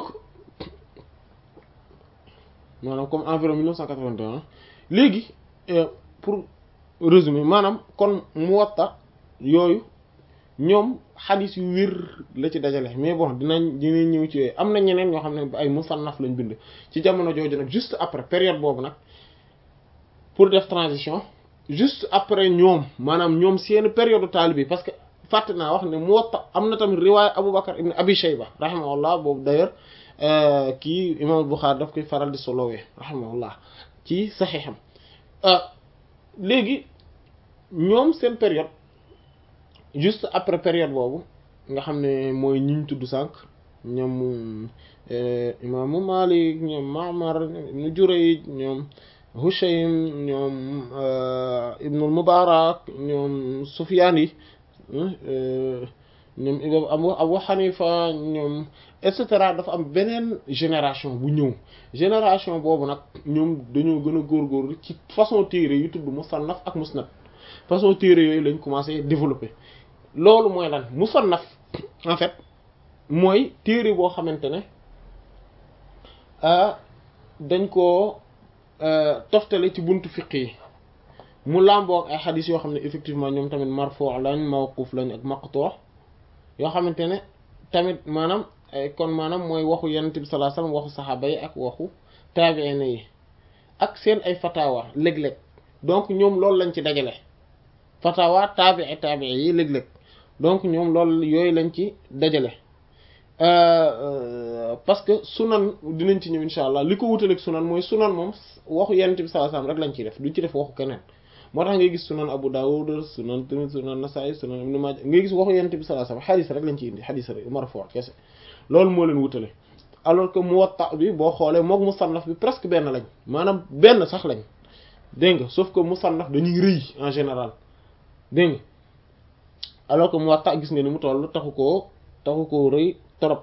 maanaam comme environ 1981 léegi pour résumer maanaam kon Muwatta yooyu ñoom xadis yu wér la ci dajale mais bon dinañ dinañ ñëw ci yooyu am na ñeneen ñoo xam ne ay musannaf lañ bind ci jamono jooju nag juste après période boobu nag pour def transition juste après ñoom maanaam ñoom seen période taalibe parce que fàtte naa wax ne Muwatta am na tamit riwaaya Aboubacar ibn Abi Shayba rahimahullah boobu d'ailleurs kii imam Bukhari daf koy faral di solowee rahimahullah ci saxiixam léegi ñoom seen période juste après période boobu nga xam ne mooy ñiñ tudd sànq ñoom imaamu Malik ñoom Ma'mar ibnu Jurayj ñoom Hushaym ñoom ibnul Mubarak ñoom Sufyaan yi ñoom imam Abu Abu Hanifa ñoom et cetera dafa am beneen génération bu ñëw génération boobu nag ñoom dañoo gën a góorgóorlu ci façon téere yu tudd musannaf ak musnad façon téere yooyu lañ commencé développer loolu mooy lan musannaf en fait mooy téere boo xamante ne dañ koo toftale ci buntu fiq yi mu làmboo ak ay xadis yoo xam ne effectivement ñoom tamit marfuu lañ mawquf lañ ak maqtu yoo xamante ne tamit maanaam kon maanaam mooy waxu yonent bi sallallahu alayhi wasallam waxu saxaaba yi ak waxu taabi'in yi ak seen ay fatawa léeg-léeg donc ñoom loolu lañ ci dajale fatawa taabi'i taabi'i yi léeg-léeg donc ñoom loolu yooyu lañ ci dajale parce que sunan dinañ ci ñëw insha allah li ko wutaleeg sunan mooy sunan moom waxu yonent bi sallallahu alayhi wasallam rek lañ ciy def duñ ci def waxu keneen moo tax ngay gis sunan Abu Dawud sunan tamit sunan Nasa'i sunan Ibn Majah ngay gis waxu yonent bi sallallahu alayhi wasallam xadis rek lañ ciy indi xadis rek marfu kese loolu moo leen wutale alors que Muwatta bi boo xoolee mook musannaf bi presque benn lañ maanaam benn sax lañ dégg nga sauf que musannaf dañuy rëy en général dégg nga alors que Muwatta gis nga ni mu toll taxu koo taxu koo rëy trop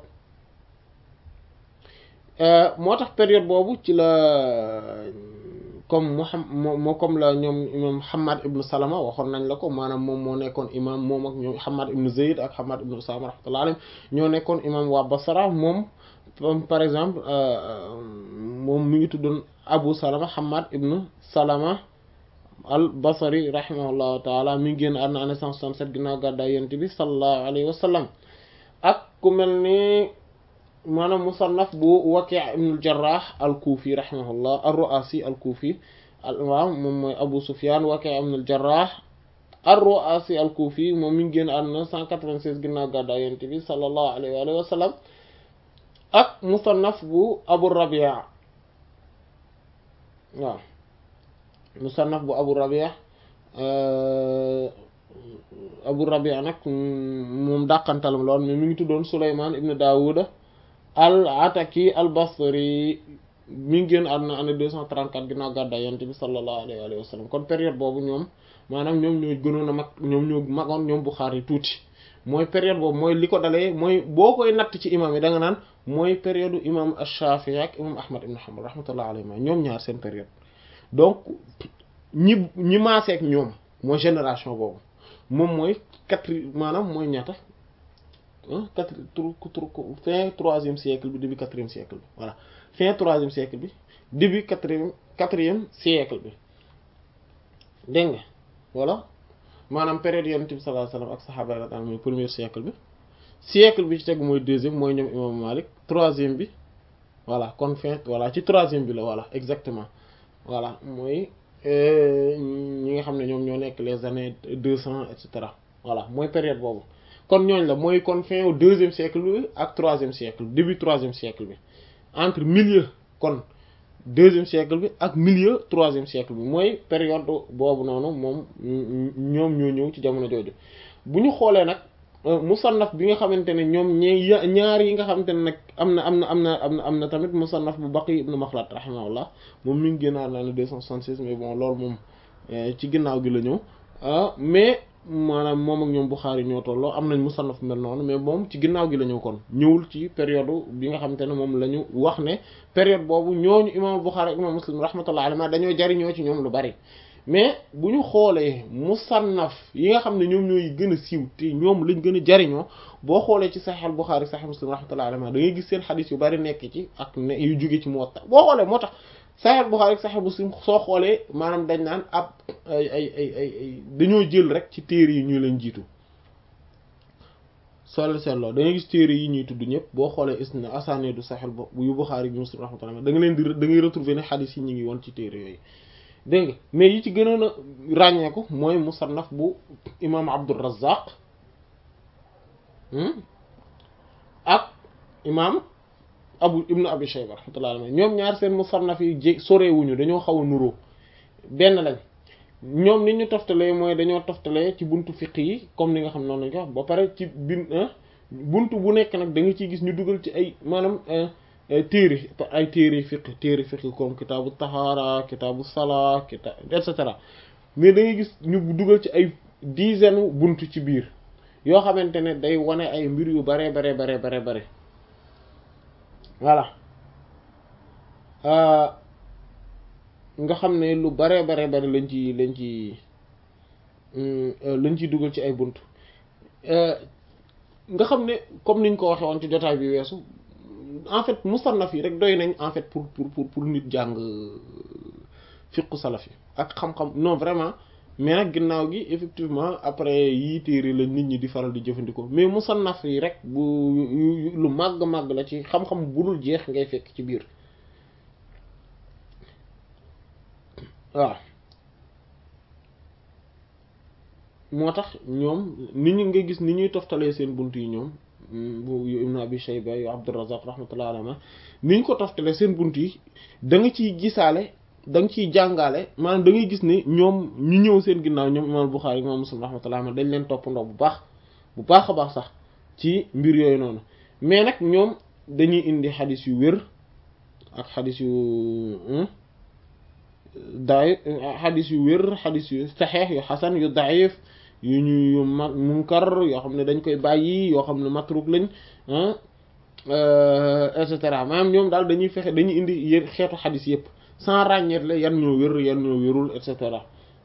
moo tax période boobu ci la comme Muhammad moo comme la ñoom imam Hamad ibn Salama waxoon nañ la ko maanaam moom moo nekkoon imam moom ak ñoom Hamad ibn Zayd ak Hamad ibn Usama rahmatullahi alayhim ñoo nekkoon imam waa Basra moom par exemple moom mi ngi tuddoon Abu Salama Hamad ibn Salama al Basri rahimahullahu taala mi ngi génn àdduna année 167 ginnaaw gàddaay Yonent bi sallallahu alayhi wa sallam ak ku mel ni maanaam musannaf bu Waki' ibn al-Jarrah al-Kufi rahimahullah ar-Ru'asi al-Kufi al-imam moom mooy Abu Sufyan Waki' ibn al-Jarrah ar-Ru'asi al-Kufi moom mi ngi génn àdduna 196 ginnaaw gàddaay Yonent bi sallallahu alayhi wa sallam ak musannaf bu Abu Rabi' waaw musannaf bu Abu Rabi' Abu Rabi' nag moom dàqantalam lool mais mi ngi tuddoon Sulaymaan ibn Daawuda al-Ataki al-Basri mi ngi génn àdduna année 234 ginnaaw gàddaay Yonent bi sallallahu alayhi wa sallam kon période boobu ñoom maanaam ñoom ñoo gënoon a mag ñoom ñoo magoon ñoom Buxaari tuuti mooy période boobu mooy li ko dalee mooy boo koy natt ci imam yi da nga naan mooy période imam Ash-Shafi'i ak imam Ahmad ibn Hanbal rahmatullahi alayhi ñoom ñaar seen période donc ñi ñi maaseek ñoom mooy génération boobu moom mooy quatre maanaam mooy ñaata quatre fin troisième siècle bi début quatrième siècle bi voilà fin troisième siècle bi début quatrième quatrième siècle bi dégg nga voilà maanaam période yonent bi sallallahu alayhi wasallam ak saxaaba radiyallahu anhum mooy premier siècle bi siècle bi ci tegu mooy deuxième mooy ñoom imam Malik troisième bi voilà kon fin voilà ci troisième bi la voilà exactement voilà mooy ñi nga xam ne ñoom ñoo nekk les années deux cents et cetera voilà mooy période boobu kon ñooñ la mooy kon fin au deuxième siècle bi ak troisième siècle début troisième siècle bi entre milieu kon deuxième siècle bi ak milieu troisième siècle bi mooy période boobu noonu moom ñoom ñoo ñëw ci jamono jooju bu ñu xoolee nag musannaf bi nga xamante ne ñoom ñee ñaar yi nga xamante ne nag am na am na am na am na am na tamit musannaf bu Baqi ibn Makhlad rahimahullah moom mi ngi génnaar naa ne deux cent soixante-six mais bon loolu moom ci ginnaaw gi la ñëw mais maanaam moom ak ñoom Bukhari ñoo tolloo am nañ musannaf mel noonu mais moom ci ginnaaw gi la ñëw kon ñëwul ci période bi nga xamante ne moom la ñu wax ne période boobu ñooñu imam Bukhari ak imam Muslim rahmatullah alayhi dañoo jariñoo ci ñoom lu bari mais bu ñu xoolee musannaf yi nga xam ne ñoom ñooy gën a siiw te ñoom lañ gën a jariñoo boo xoolee ci Sahih Bukhari Sahih Muslim rahmatullah alayhi da ngay gis seen xadis yu bari nekk ci ak ne yu jóge ci Muwatta boo xoolee moo tax Sahih Bukhari Sahih Muslim soo xoolee maanaam dañ naan ab ay ay ay ay dañoo jël rek ci téere yi ñu leen jiitu soo seetloo da ngay gis téere yi ñuy tudd ñëpp boo xoolee isna asaneedu Sahih yu Bukhari bi Muslim rahmatullah da nga leen di da ngay retrouver ne xadis yi ñu ngi woon ci téere yooyu dégg nga mais yi ci gënoon a ràññeeku mooy musannaf bu imam Abdur Razzaq ak imam abu ibnu abi shayba rahmatullah alayhi ñoom ñaar seen musannaf yi jé sorewuñu dañoo xaw a nuroo benn lañ ñoom ni ñu toftalee mooy dañoo toftalee ci buntu fiq yi comme ni nga xam noonu lañ ko wax ba pare ci bin buntu bu nekk nag da nga ciy gis ñu dugal ci ay maanaam téere ay téere fiq téere fiq comme kitaabu tahaara kitaabu salaa kita et cetera mais da ngay gis ñu dugal ci ay dizaine buntu ci biir yoo xamante ne day wane ay mbir yu bare bare bare bare bare voilà nga xam ne lu bare bare bare lañ ci lañ ci lañ ciy dugal ci ay bunt nga xam ne comme niñ ko waxee woon ci jotaay bi weesu en fait musannaf yi rek doy nañ en fait pour pour pour pour nit jàng fiqu salaf yi ak xam-xam non vraiment mais nag ginnaaw gi effectivement après yii téere la nit ñi di faral di jëfandikoo mais musannaf yi rek bu lu màgg-màgg la ci xam-xam bu dul jeex ngay fekk ci biir waaw moo tax ñoom ni ñu nga gis ni ñuy toftalee seen bunt yi ñoom bu yu Ibn Abi Shayba yu Abdurrazzaq rahmatullah alayhi ni ñu ko toftalee seen bunt yi da nga ciy gisaale da nga ciy jàngaale maanaam da ngay gis ne ñoom ñu ñëw seen ginnaaw ñoom imam Bukhari imam Muslim rahmatullah alayhi dañ leen toppandoo bu baax bu baax a baax sax ci mbir yooyu noonu mais nag ñoom dañuy indi xadis yu wér ak xadis yu daay xadis yu wér xadis yu saxeex yu xasan yu daif yu ñu yu ma munkar yoo xam ne dañ koy bàyyi yoo xam ne matruk lañ et cetera maanaam ñoom daal dañuy fexe dañuy indi yéen xeetu xadis yëpp sans ràññeet la yan ñoo wér yan ñoo wérul et cetera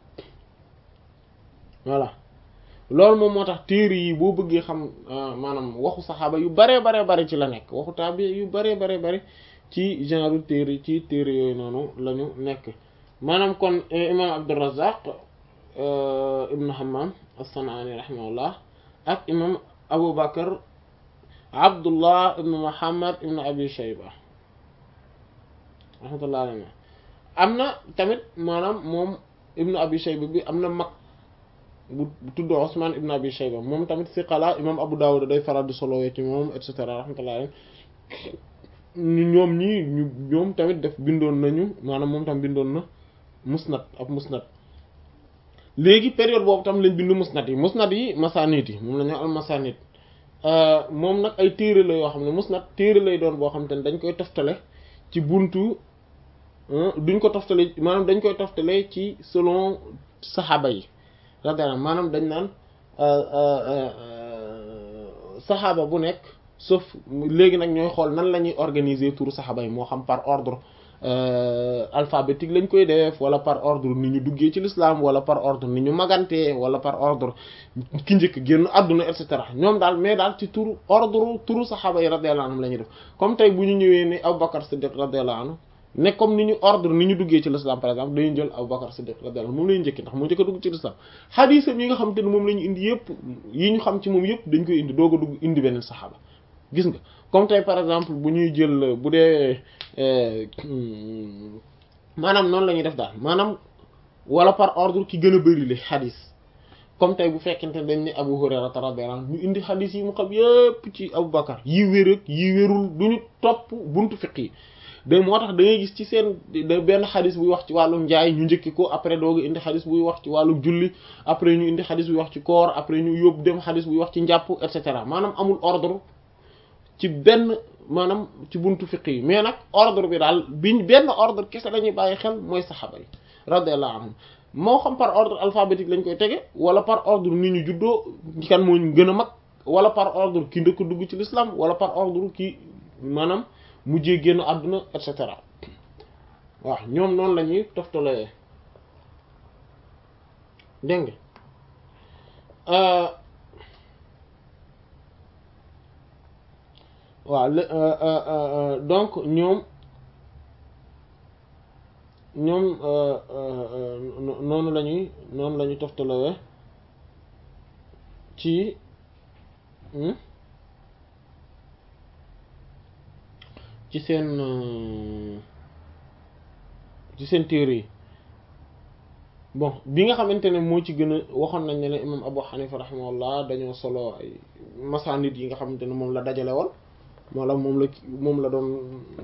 voilà loolu moom moo tax téere yi boo bëggee xam maanaam waxu saxaaba yu baree baree bare ci la nekk waxu taabi yu baree baree bare ci genre téere ci téere yooyu noonu la ñu nekk maanaam kon imam Abdurrazzaq ibnu Hammam as-San'ani rahimahullah ak imam Abu Bakr Abdullah ibnu Muhammad ibnu Abi Shayba rahmatullah alayhi am na tamit maanaam moom ibnu Abi Shayba bi am na mag bu tudd Usman ibnu Abi Shayba moom tamit siqala imam Abu Dawud day faral di solowee ci moom et cetera rahmatullah alayhi ñoom ñii ñu ñoom tamit def bindoon nañu maanaam moom tam bindoon na musnad ab musnad léegi période boobu tam lañ bind musnad yi musnad yi masanid yi moom la ñu al masanid moom nag ay téere la yoo xam ne musnad téere lay doon boo xam te ne dañ koy toftale ci buntu duñ ko toftale maanaam dañ koy toftale ci selon saxaaba yi radiyallahu maanaam dañ naan saxaaba bu nekk sauf léegi nag ñooy xool nan la ñuy organiser turu saxaaba yi moo xam par ordre alphabétique lañ koy def wala par ordre ni ñu duggee ci l'islam wala par ordre ni ñu magantee wala par ordre ki njëkk génn àdduna et cetera ñoom daal mais daal ci turu ordre turu saxaaba yi radiyallahu anhum la ñuy def comme tey bu ñu ñëwee ni Abubakar Siddiq radiyallahu anhu ne comme ni ñu ordre ni ñu duggee ci l'islam par exemple dañuy jël Abubakar Siddiq radiyallahu moom lañu njëkki ndax moo njëkk a dugg ci l'islam xadiisam yi nga xam te ne moom la ñu indi yëpp yi ñu xam ci moom yëpp dañ koy indi doog a dugg indi beneen saxaaba gis nga comme tey par exemple bu ñuy jël bu dee maanaam noonu la ñuy def daal maanaam wala par ordre ki gën a bëri le xadis comme tey bu fekkente ne dañ ne Abu Hurayra radiyallahu anhu ñu indi xadis yi mu xam yépp ci Abu Bakar yi wér ak yi wérul duñu topp buntu fiq yi de moo tax da ngay gis ci seen benn xadis buy wax ci wàllu njaay ñu njëkki ko après dooga indi xadis buy wax ci wàllu julli après ñu indi xadis buy wax ci koor après ñu yóbbu dem xadis buy wax ci njàpp et cetera maanaam amul ordre ci benn maanaam ci buntu fiq yi mais nag ordre bi daal biñ benn ordre kese la ñuy bàyyi xel mooy saxaaba yi radiyallahu anhum moo xam par ordre alphabétique lañ koy tege wala par ordre ni ñu juddoo kan moo ñu gën a mag wala par ordre ki ndëkk dugg ci l'islam wala par ordre ki maanaam mujjee génn àdduna et cetera waaw ñoom noonu la ñuy toftalee dégg nga waaw donc ñoom ñoom noonu la ñuy noonu la ñuy toftalewee ci ci seen ci seen téere yi bon bi nga xamante ne moo ci gën a waxoon nañ ne ne imam Abu Hanifa rahimahullah dañoo solo ay masanid yi nga xamante ne moom la dajale woon wala moom la moom la doon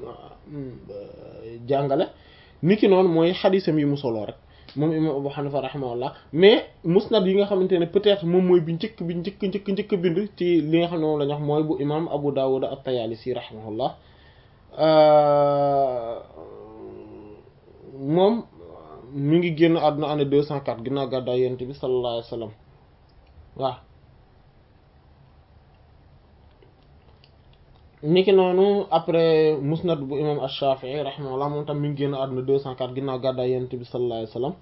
jàngale niki noonu mooy xadisam yi mu soloo rek moom imam Abu Hanifa rahimahullah mais musnad yi nga xamante ne peut-être moom mooy bi njëkk bi njëkk njëkk njëkk bind ci li nga xam ne moom la ñu wax mooy bu imam Abu Dawud at-Tayalisi rahimahullah moom mi ngi génn àdduna année deux cent quatre ginnaaw gàddaay yonent bi sallallahu alayhi wa sallam waaw niki noonu après musnad bu imam ash-Shafi'i rahimahullah moom tam mi ngi génn àdduna deux cent quatre ginnaaw gàddaay yonent bi sallallahu alayhi wa sallam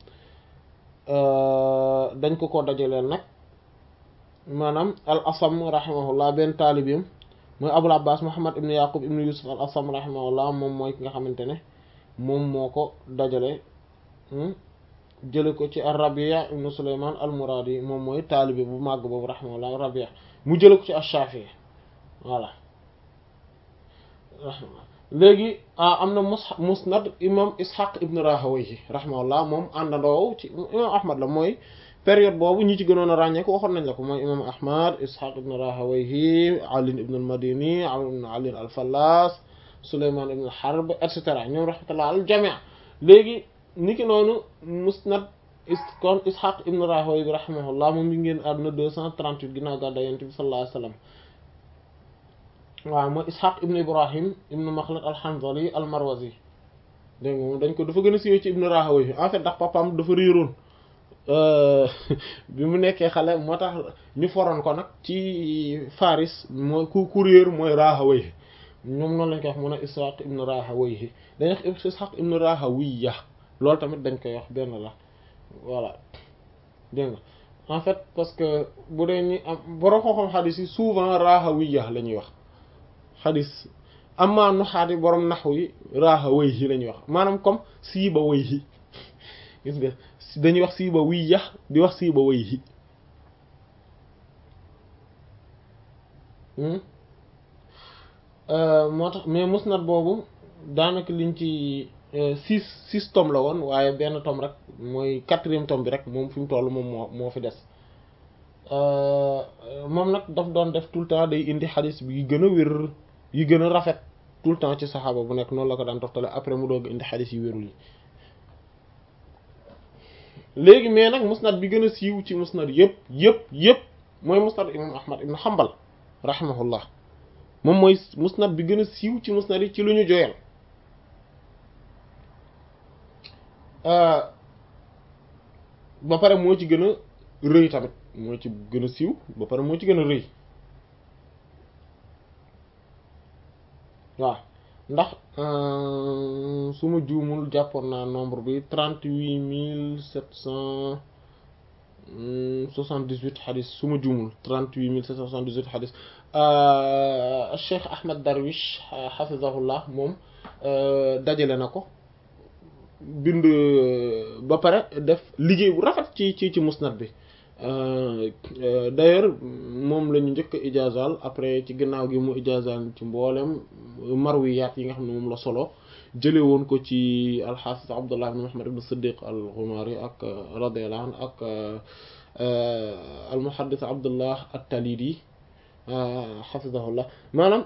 dañ ko ko dajaleel nag maanaam al asam rahimahullah benn taalibeem mooy abul abbas muhammad ibn yaqub ibn yusuf al asam rahimahullah moom mooy ki nga xamante ne moom moo ko dajale jële ko ci ar rabia ibn suleyman al muradi moom mooy taalibe bu màgg boobu rahimahullah rabia mu jële ko ci ash-shafi'i voilà léegi am na mus musnad imam ishaq ibn rahawayhi rahimahullah moom àndandoo ci imam ahmad la mooy période boobu ñi ci gënoon a ràññee ko waxoon nañ la ko mooy imam ahmad ishaq ibn rahawayhi ali ibn al madini amr ibn ali al fallas suleyman ibn harb et cetera ñoom rahmatullah al jamia léegi niki noonu musnad kon ishaq ibn rahawayhi rahimahullah moom mi ngeen àdduna deux cent trente-huit ginnaaw gàddaay yonent bi sallallahu alayhi wasallam waaw mooy ishaq ibn ibrahim ibn makhlad al hanzali al marwazi dégg nga moom dañ ko dafa gën a siiwee ci ibn rahawayhi en fait ndax papaam dafa réeroon bi mu nekkee xale moo tax ñu foroon ko nag ci faris mooy ku ku réer mooy rahawayhi ñoom noonu lañ koy wax mu ne ishaq ibn rahawayhi dañuy wax ishaq ibn rahawiya loolu tamit dañ koy wax benn la voilà dégg nga en fait parce que bu dee ñi am borom xam-xam xadis yi souvent rahawiya la ñuy wax xadis amma nuxaati borom naxu yi rahawayhi la ñuy wax maanaam comme siiba wayhi gis nga dañuy wax siiba wiya di wax siiba wayhi moo tax mais musnad boobu daanaka liñ ci six six tomes la woon waaye benn tome rek mooy quatrième tome bi rek moom fi mu toll moom moo moo fi des moom nag daf doon def tout le temps day indi xadis bi yi gën a wér yi gën a rafet tout le temps ci saxaaba bu nekk noonu la ko daan toftale après mu doog indi xadis yi wérul yi léegi mais nag musnad bi gën a siiw ci musnad yëpp yëpp yëpp mooy musnad imam ahmad ibn hanbal rahimahullah moom mooy musnad bi gën a siiw ci musnad yi ci lu ñu joyal ba pare moo ci gën a rëy tamit moo ci gën a siiw ba pare moo ci gën a rëy waaw ndax su ma juumul jàppoon naa nombre bi trente huit mille sept cent 78 xadis su ma juumul 38 778 xadis Cheikh Ahmad Darwish xafizahullah moom dajale na ko bind ba pare def liggéey bu rafet ci ci ci musnad bi d'ailleurs moom la ñu njëkk a ijazal après ci gannaaw gi mu ijazal ci mboolem marwiyaat yi nga xam ne moom la solo jële woon ko ci alxaafis abdullah ibn muhammad ibn siddiq al ghumari ak radiyallahu anhu ak al muhaddis abdullah at-talidi xafizahullah maanaam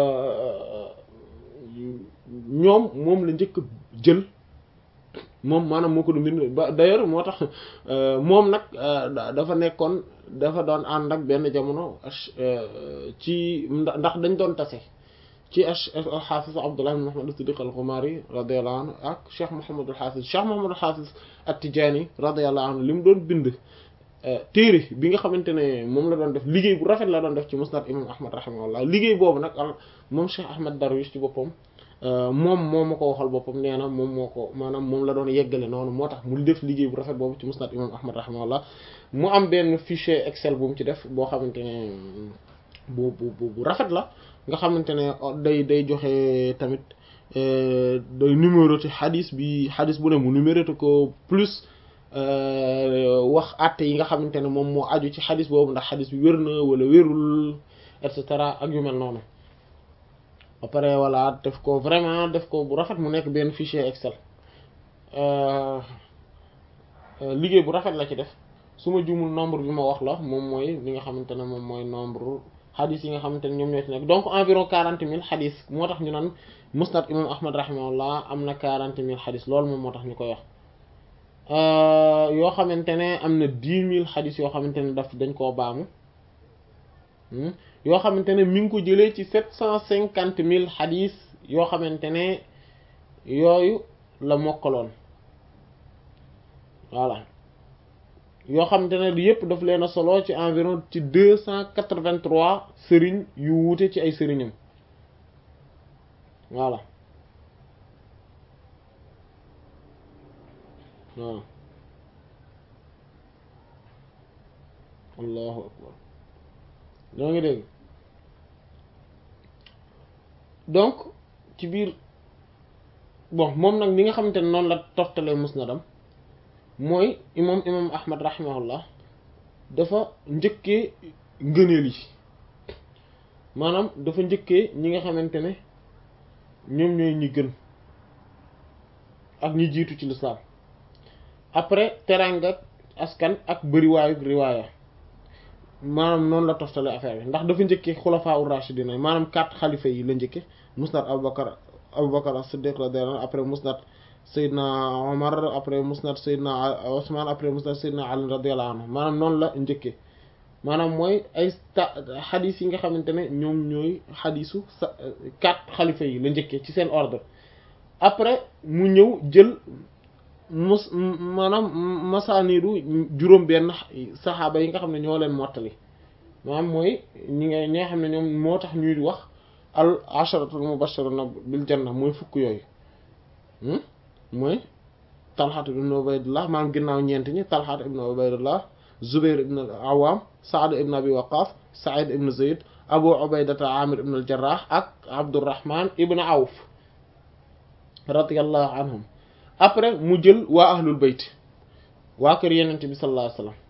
ñoom moom la njëkk jël moom maanaam moo ko du mbind ba d'ailleurs moo tax moom nag dafa nekkoon dafa doon ànd ak benn jamono ci ndax dañ doon tase ci al-Hafiz Abdullah ibn Muhammad as-Siddiq al-Ghumari radiyallahu anhu ak Cheikh Muhammad al-Hafiz Cheikh Muhammad al-Hafiz at-Tijani radiyallahu anhu li mu doon bind téere bi nga xamante ne moom la doon def liggéey bu rafet la doon def ci Musnad imam Ahmad rahimahullah liggéey boobu nag moom Cheikh Ahmad Darwish ci boppam moom moo ma ko waxal boppam nee na moom moo ko maanaam moom la doon yeggale noonu moo tax mu def liggéey bu rafet boobu ci Musnad imam Ahmad rahimahullah mu am benn fichier Excel bu mu ci def boo xamante ne bu bu bu rafet la nga xamante ne day day joxe tamit day numéroté xadis bi xadis bu ne mu numéroté ko plus wax àtte yi nga xamante ne moom moo aju ci xadis boobu ndax xadis bi wér na wala wérul et cetera ak yu mel noonu ba pare voilà def ko vraiment def ko bu rafet mu nekk benn fichier Excel liggéey bu rafet la ci def su ma juumul nombre bi ma wax la moom mooy li nga xamante ne moom mooy nombre xadis yi nga xamante ne ñoom ñoo ci nekk donc environ quarante mille xadis moo tax ñu naan musnad imam ahmad rahimahullah am na quarante mille xadis loolu moom moo tax ñu koy wax yoo xamante ne am na dix mille xadis yoo xamante ne daf dañ koo baamu yoo xamante ne mi ngi ko jëlee ci sept cent cinquante mille xadis yoo xamante ne yooyu la mokkaloon voilà yoo xamante ne yépp daf leen a solo ci environ ci deux cent quatre-vingt-trois sëriñ yu wuute ci ay sëriñam voilà waaw allahu akbar ñoo ngi dégg donc ci biir bon moom nag li nga xamante ne noonu la toftalee musnadam mooy imam imam ahmad rahimahullah dafa njëkkee ngëneel yi maanaam dafa njëkkee ñi nga xamante ne ñoom ñooy ñi gën ak ñi jiitu ci lislaam après teranga askan ak bëriwaayu riwaaya maanaam noonu la toftale affaire bi ndax dafa njëkkee xulafaa ur rashidina maanaam quatre xalifa yi la njëkke musnad abubakar abubakar as-siddiq radiyallahu anhu après musnad Seydina Omar après musnad Seydina Ousmane après musnad Seydina Ali radiyallahu anhu maanaam noonu la njëkkee maanaam mooy ay ta xadis yi nga xamante ne ñoom ñooy xadisu sa quatre xalifa yi la njëkkee ci seen ordre après mu ñëw jël mus maanaam masaanidu juróom benn saxaaba yi nga xam ne ñoo leen mottali maanaam mooy ñi nga ñi nga xam ne ñoom moo tax ñuy wax al asharatul mubashiruna bil janna mooy fukk yooyu mooy talxat ibn ubaydullah maanaam ginnaaw ñeent ñi talxat ibn ubaydullah zubair ibn al awam saad ibn abi waqas said ibn zayd abu ubaydata amir ibn al jarrah ak abdurrahman ibn awf radiyallahu anhum après mu jël waa ahlul bayt waa kër yenente bi sallallahu alayhi wasallam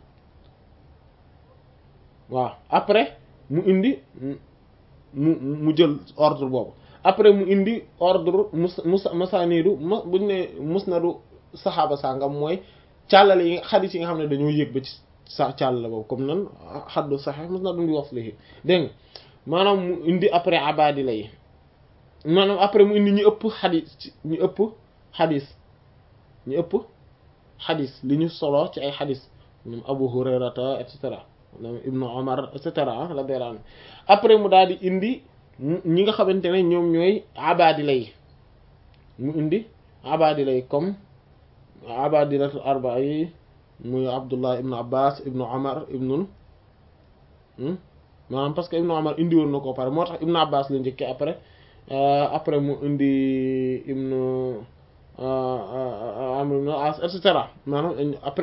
waaw après mu indi mu mu jël ordre boobu après mu indi ordre mus mus masanidu ma buñ ne musnadu saxaaba sàngam mooy càllale yi xadis yi nga xam ne dañoo yëg ba ci sa càllale boobu comme nan xaddu saxe musnadu bi waslihi dégg nga maanaam mu indi après abadila yi maanaam après mu indi ñu ëpp xadis ñu ëpp xadis ñu ëpp xadis li ñu solo ci ay xadis ñoom Abu Hurayrata et cetera ñoom Ibnu Omar et cetera radiyallahu anhu après mu daal di indi ñi nga xamante ne ñoom ñooy abadila yi mu indi abadila yi comme abadilatul arba yi muy Abdullah ibnu Abbas ibnu Omar ibnu maanaam parce que ibnu Omar indi woon na ko pare moo tax ibnu Abbas la njëkkee après après mu indi ibnu Amr ibn As et cetera maanaam après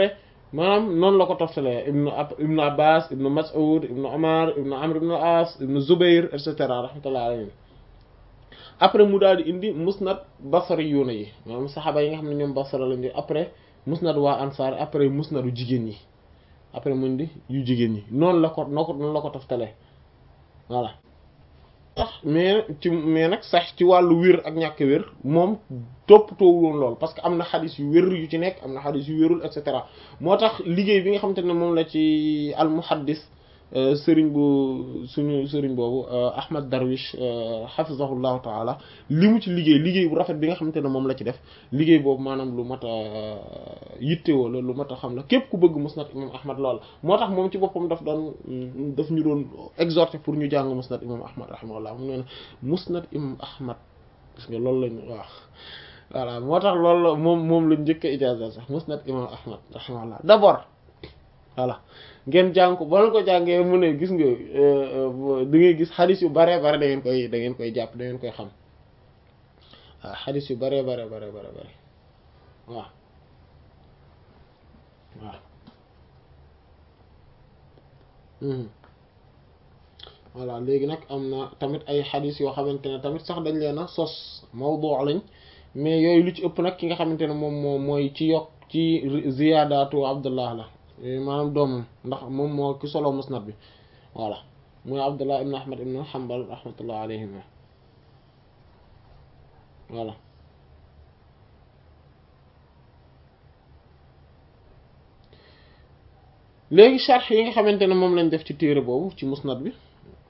maanaam noonu la ko toftalee ibnu ab ibnu abbas ibnu mas'ud ibnu omar ibnu amr ibnu as ibnu zubair et cetera rahmatullah alayhim après mu daal di indi musnad basari yuuna yi maanaam saxaaba yi nga xam ne ñoom basara lañ di après musnad waa ansaar après musnadu jigéen ñi après mu indi yu jigéen ñi noonu la ko noo ko noonu la ko toftalee voilà sax mais ci mais nag sax ci wàllu wér ak ñàkk wér moom toppatoo woon lool parce que am na xadis yu wér yu ci nekk am na xadis yu wérul et cetera moo tax liggéey bi nga xamante ne moom la ci al muhaddis sëriñ bu suñu sëriñ boobu Ahmad Darwish hafizahullahu taala li mu ci liggéey liggéey bu rafet bi nga xamante ne moom la ci def liggéey boobu maanaam lu mat a yittewoo la lu mat a xam la képp ku bëgg musnad imam Ahmad lool moo tax moom ci boppam daf doon daf ñu doon exhorter pour ñu jàng musnad imam Ahmad rahimahullah mu ne musnad imam Ahmad gis nga loolu lañ waaw voilà moo tax loolu moom moom lañ njëkk a ijaaza sax musnad imam Ahmad rahimahullah d'abord voilà ngeen jàng ko ba ko jàngee mu ne gis nga da ngay gis xadis yu bare bare da ngeen koy da ngeen koy jàpp da ngeen koy xam waaw xadis yu bare bare bare bare bare waaw waaw voilà léegi nag am na tamit ay xadis yoo xamante ne tamit sax dañ leen a sos mawdu lañ mais yooyu lu ci ëpp nag ki nga xamante ne moom moo mooy ci yokk ci ziyaadaatu abdullah la maanaam doomam ndax moom moo ki solo musnad bi voilà mooy abdullah ibn ahmad ibn hanbal rahmatullah alayhima voilà léegi sharh yi nga xamante ne moom lañ def ci téere boobu ci musnad bi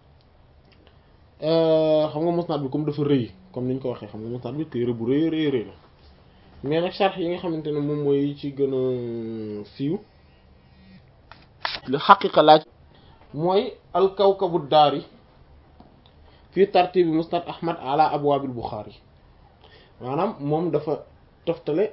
xam nga musnad bi comme dafa rëy comme niñ ko waxee xam nga musnad bi téere bu rëy rëy rëy la mais nag sharh yi nga xamante ne moom mooy ci gën a siiw li xaqiqa laaj mooy alkawkabu daari fii tartibi musnad ahmad ala abwaabil buxaari maanaam moom dafa toftale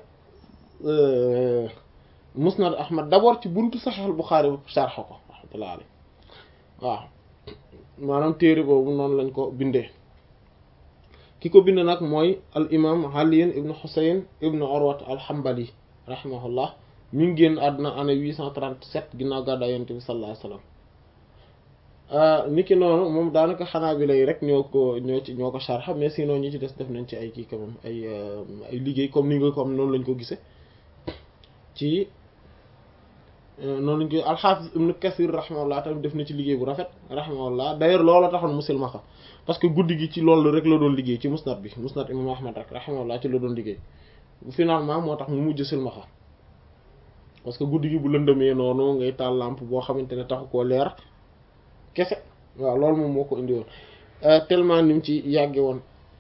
musnad ahmad d'abord ci buntu saxiix al buxaari ba sharx ko rahmatullah alayhi waaw maanaam téere boobu noonu lañ ko bindee ki ko bind nag mooy al imam aliin ibnu xusayn ibnu urwat al hanbali rahimahullah mi ngi génn àdduna année 837 ginnaaw gàddaay yonent bi sallallahu alayhi wasallam niki noonu moom daanaka xanaa bi lay rek ñoo ko ñoo ci ñoo ko sharxa mais sinon ñi ci des def nañ ci ay kii quand même ay ay liggéey comme ni nga ko am noonu lañ ko gisee ci noonu lañ ko alxaafis ibnu kasir rahimahullah tamit def na ci liggéey bu rafet rahimahullah d'ailleurs loolu taxoon musilmaxa parce que guddi gi ci loolu rek la doon liggéey ci musnad bi musnad imam ahmad rek rahimahullah ci la doon liggéey finalement moo tax mu mujj silmaxa parce que guddi gi bu lëndëmee noonu ngay taal lampe boo xamante ne taxu koo leer kese waaw loolu moom moo ko indi woon tellement ni mu ci yàgge woon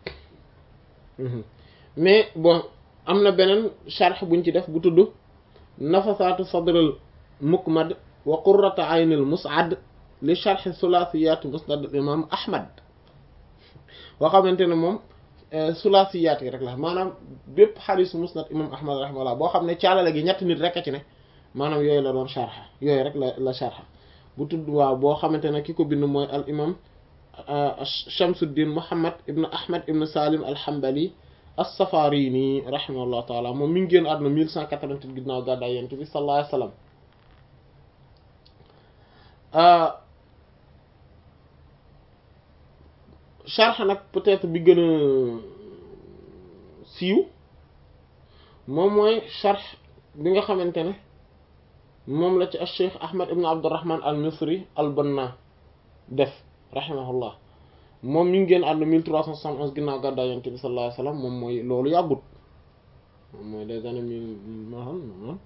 mais bon am na beneen sharh buñ ci def bu tudd nafasaatu sadral mukmad wa qurrata aynil mus'ad li sharh sulasiyat musnad imam ahmad boo xamante ne moom sulasiyat yi rek la maanaam bépp xadiis musnad imam ahmad rahimahullah boo xam ne caalale gi ñetti nit rek a ci ne maanaam yooyu la doon sharha yooyu rek la la sharha bu tudd waaw boo xamante ne ki ko bind mooy al imam Shamsuddin Muhammad ibn Ahmad ibn Salim al-Hanbali as-Safarini rahimahullah taala moom mi ngi génn àdduna 1188 ginnaaw gàddaay Yonent bi sallallahu alayhi wasallam sharh nag peut-être bi gën a siiw moom mooy sharh bi nga xamante ne moom la ci al cheikh ahmad ibn abdurrahman al misri al banna def rahimahullah moom mi ngi génn àdduna 1371 ginnaaw gàddaay yonent bi sallallahu alayhi wasallam moom mooy loolu yàggut moom mooy les années mille maanaam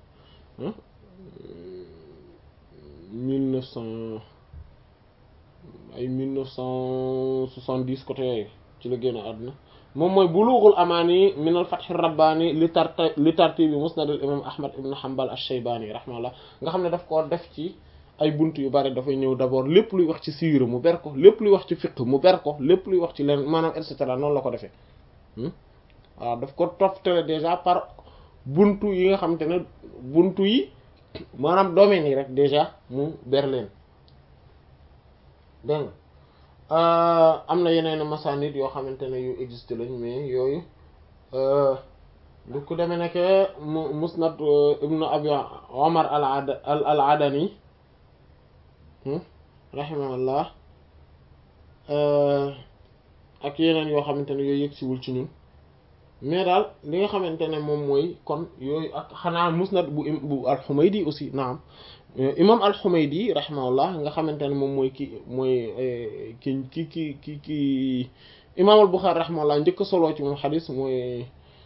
mille neuf cent ay mille neuf cent soixante-dix côté yooyu ci la génn àdduna moom mooy bulughul amaani min al fath rabbaani li tarti li tartibi musnad al imam ahmad ibn hanbal ash-shaybani rahimahullah nga xam ne daf koo def ci ay bunt yu bari dafay ñëw d'abord lépp luy wax ci siira mu ber ko lépp luy wax ci fiqh mu ber ko lépp luy wax ci leen maanaam et cetera noonu la ko defee waaw daf ko toftale déjà par buntu yi nga xamante ne buntu yi maanaam domaines yi rek déjà mu ber leen dégg nga am na yeneen masanid yoo xamante ne yu existe lañ mais yooyu du ku demee nekk mu musnad ibnu abi omar al ad al adani rahimahullah ak yeneen yoo xamante ne yooyu yëg siwul ci ñun mais daal li nga xamante ne moom mooy kon yooyu ak xanaa musnad bu bu al-Humaydi aussi naam imam al-Humaydi rahimahullah nga xamante ne moom mooy ki mooy ki ki ki ki ki imam al-Bukhari rahimahullah njëkk solo ci moom xadis mooy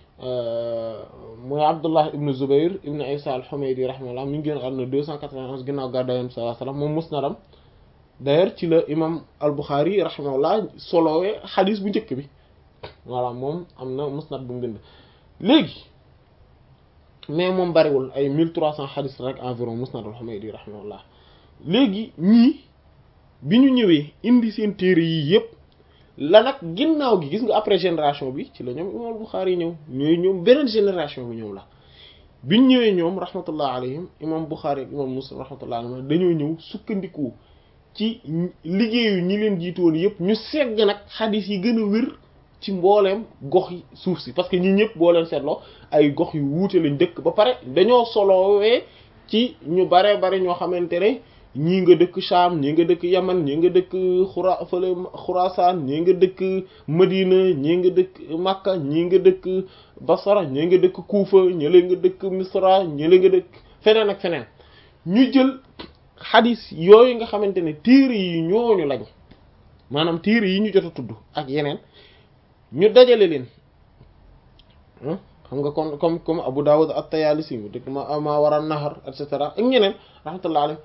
mooy Abdullah ibn Zubayr ibn Isa al-Humaydi rahimahullah mi ngi génn àdduna deux cent quatre-vingt-onze ginnaaw gàddaay Yonent bi sallallahu alayhi wasallam moom musnadam d'ailleurs ci la imam al-Bukhari rahimahullah solowee xadis bu njëkk bi voilà moom am na musnad bu mu bind léegi mais moom bariwul ay mille trois cents xadis rek environ musnad al-Humaydi rahimahullah léegi ñii bi ñu ñëwee indi seen téere yii yëpp la nag ginnaaw gi gis nga après génération bi ci la ñoom imam Bukhari ñëw ñooy ñoom beneen génération bi ñoom la biñ ñëwee ñoom rahmatullah alayhim imam Bukhari ak imam Muslim rahmatullah alayhim dañoo ñëw sukkandiku ci liggéeyu ñi leen jiitoon yëpp ñu segg nag xadis yi gën a wér ci mbooleem gox yi suuf si parce que ñi ñëpp boo leen seetloo ay gox yu wuute lañ dëkk ba pare dañoo solowee ci ñu bare bare ñoo xamante ne ñii nga dëkk Sham ñii nga dëkk Yaman ñii nga dëkk xura fële Xurasaan ñii nga dëkk Madina ñii nga dëkk Makka ñii nga dëkk Basra ñii nga dëkk Kuufa ñële nga dëkk Misra ñële nga dëkk feneen ak feneen ñu jël xadis yooyu nga xamante ne téere yi ñooñu lañ maanaam téere yi ñu jot a tudd ak yeneen ñu dajale leen xam nga kon comme comme Abu Dawud at-Tayalisi mu dëkk ma ma war a nahar et cetera ak ñeneen rahmatullah alayhi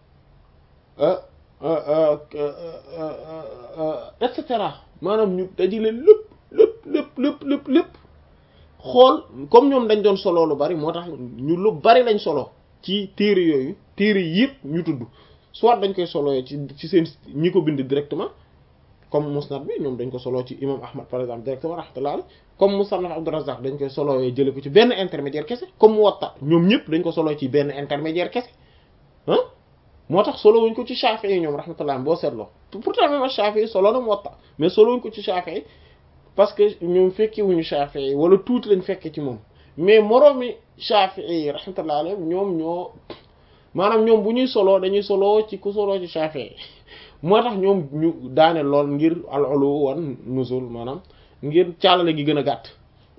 et cetera maanaam ñu dajale lépp lépp lépp lépp lépp lépp xool comme ñoom dañ doon solo lu bari moo tax ñu lu bari lañ solo ci téere yooyu téere yëpp ñu tudd soit dañ koy solo ci ci seen ñi ko bind directement comme musnad bi ñoom dañ ko solo ci imam ahmad par exemple directement rahmatullah comme musannaf abdurrazzaq dañ koy solo jële ko ci benn intermédiaire kese comme muwatta ñoom ñëpp dañ ko solo ci benn intermédiaire kese ah moo tax solo wuñ ko ci shafi'i ñoom rahmatullah boo seetloo pourtant même shafi'i solo na muwatta mais solo wuñ ko ci shafi'i parce que ñoom fekke wuñu shafi'i wala tuuti lañ fekke ci moom mais moroomi shafi'i rahmatullah alayhim ñoom ñoo maanaam ñoom bu ñuy solo dañuy solo ci ku solo ci shafi'i moo tax ñoom ñu daane lool ngir al-ulu wan nuzul maanaam ngir càllale gi gën a gàtt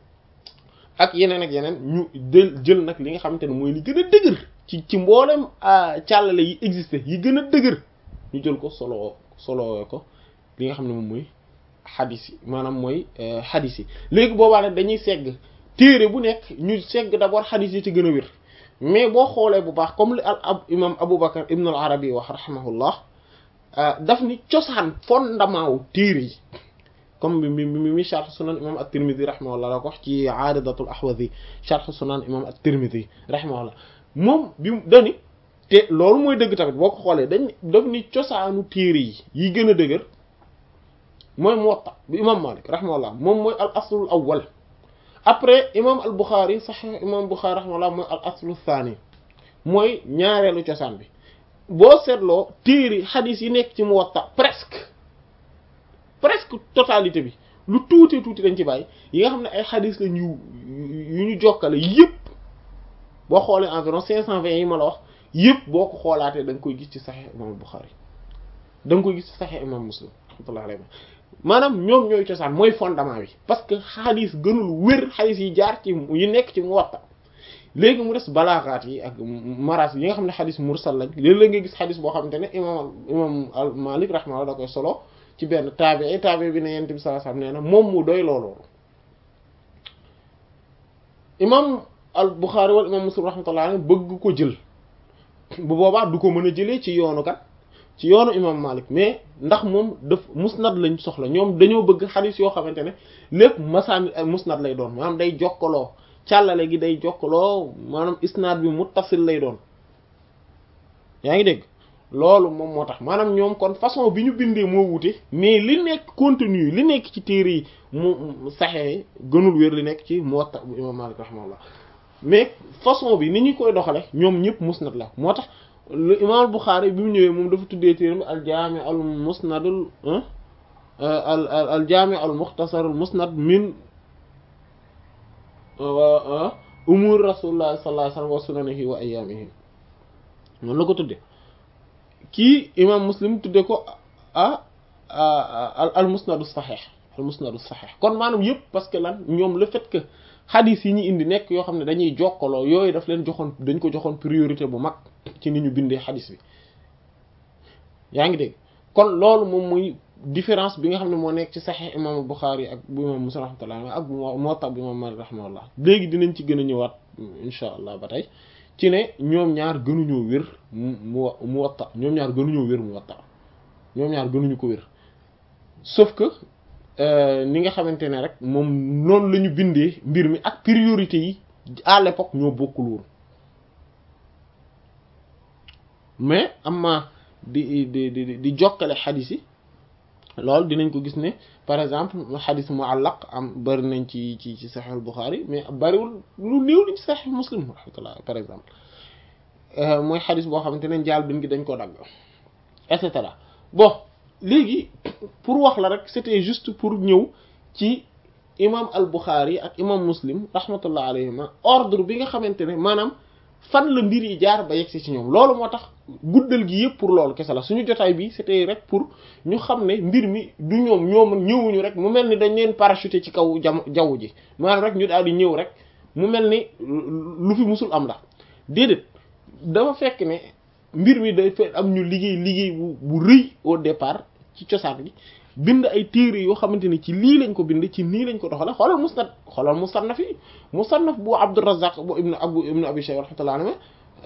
ak yeneen ak yeneen ñu jël jël nag li nga xamante ne mooy li gën a dëgër ci ci mboolem càllale yi existé yi gën a dëgër ñu jël ko solo solo ko li nga xam ne moom mooy xadis yi maanaam mooy xadis yi léegi boobaa nag dañuy segg téere bu nekk ñu segg d'abord xadis yi ci gën a wér mais boo xoolee bu baax comme li al ab imam Abu Bakar ibn al Arabi wax rahimahullah daf ni cosaan fondement wu téere yi comme mi mi mi sharh sunan imam at-Tirmidhi rahimahullah la ko wax ci aaridatul ahwazi sharh sunan imam at-Tirmidhi rahimahullah moom bi dani te loolu mooy dëgg tamit boo ko xoolee dañ daf ni cosaanu téere yi yi gën a dëgër mooy Muwatta bi imam Malik rahimahullah moom mooy al aslul awwal après imam al Bukhari sahih imam Bukhari rahimahullah mooy al aslu thani mooy ñaareelu cosaan bi boo seetloo téere xadis yi nekk ci Muwatta presque presque totalité bi lu tuuti tuuti dañ ci bàyyi yi nga xam ne ay xadis la ñu yu ñu jokkale yëpp boo xoolee environ cinq cent vingt yi ma la wax yëpp boo ko xoolaatee da nga koy gis ci Sahih imam Bukhari da nga koy gis ci Sahih imam Muslim rahmatullahi alayhi maanaam ñoom ñooy cosaan mooy fondement bi parce que xadis gënul wér xadis yi jaar ci yi nekk ci Muwatta léegi mu des balaaxaat yi ak maras yi nga xam ne xadis mursal lañ léeg-léeg nga gis xadis boo xamante ne imam imam al Malik rahimahullah da koy solo ci benn taabi taabi bi ne yent bi sallallahu alayhi wasallam nee na moom mu doy loolu imam al Bukhari wal imam Muslim rahmatullah alayhi bëgg ko jël bu boobaa du ko mën a jëlee ci yoonu kat ci yoonu imam Malik mais ndax moom daf musnad lañ soxla ñoom dañoo bëgg xadis yoo xamante ne lépp masaan musnad lay doon maanaam day jokkaloo càllale gi day jokkaloo maanaam isnaad bi muttasil lay doon yaa ngi dégg loolu moom moo tax maanaam ñoom kon façon bi ñu bindee moo wute mais li nekk contenu li nekk ci téere yi mu saxee gënul wér li nekk ci Muwatta bu imam Malik rahimahullah mais façon bi ni ñu koy doxale ñoom ñëpp musnad la moo tax lu imam Bukhari bi mu ñëwee moom dafa tuddee téere bi al jaami al musnadul al al jaami al mukhtasar al musnad min umur rasulullah sallallahu alayhi wasallam wa sunanihi wa ayamihi noonu la ko tudde kii imam muslim tudde ko ah al musnadu sahih al musnadu sahih kon maanaam yëpp parce que lan ñoom le fait que xadis yi ñu indi nekk yoo xam ne dañuy jokkaloo yooyu daf leen joxoon dañ ko joxoon priorité bu mag ci ni ñu bindee xadis bi yaa ngi dégg kon loolu moom muy différence bi nga xam ne moo nekk ci saxiix imam Buxaari ak bu imam Muslim rahmatullah ak bu Muwatta bu imam Maalik rahmatullah léegi dinañ ci gën a ñëwaat insha allah ba tey ci ne ñoom ñaar gënuñoo wér mu Muwatta ñoom ñaar gënuñoo wér Muwatta ñoom ñaar gënuñu ko wér sauf que ni nga xamante ne rek moom noonu la ñu bindee mbir mi ak priorité yi à l'époque ñoo bokkul woon mais amma di di di di jokkale xadis yi loolu dinañ ko gis ne par exemple xadis muallaq am bari nañ ci ci ci Sahih Bukhari mais bariwul lu néew lañ ci Sahih Muslim rahmatullah par exemple mooy xadis boo xamante ne njaal bin gi dañ ko dagg et cetera bon léegi pour wax la rek c'était juste pour ñëw ci imam al Bukhari ak imam Muslim rahmatullah alayhima ordre bi nga xamante ne maanaam fan la mbir yi jaar ba yegsi ci ñoom loolu moo tax guddal gi yëpp pour loolu kese la suñu jotaay bi c'était rek pour ñu xam ne mbir mi du ñoom ñoom ñëwuñu rek mu mel ni dañ leen parachuté ci kaw jam jaww ji maanaam rek ñu daal di ñëw rek mu mel ni lu fi musul am la déedéet dafa fekk ne mbir mi day fekk am ñu liggéey liggéey bu bu rëy au départ ci cosaan gi bind ay téere yoo xamante ni ci lii lañ ko bind ci nii lañ ko doxale xoolal musnad xoolal musannaf yi musannaf bu Abdurrazzaq bu ibnu abu ibnu abi shayba rahmatullah alayhi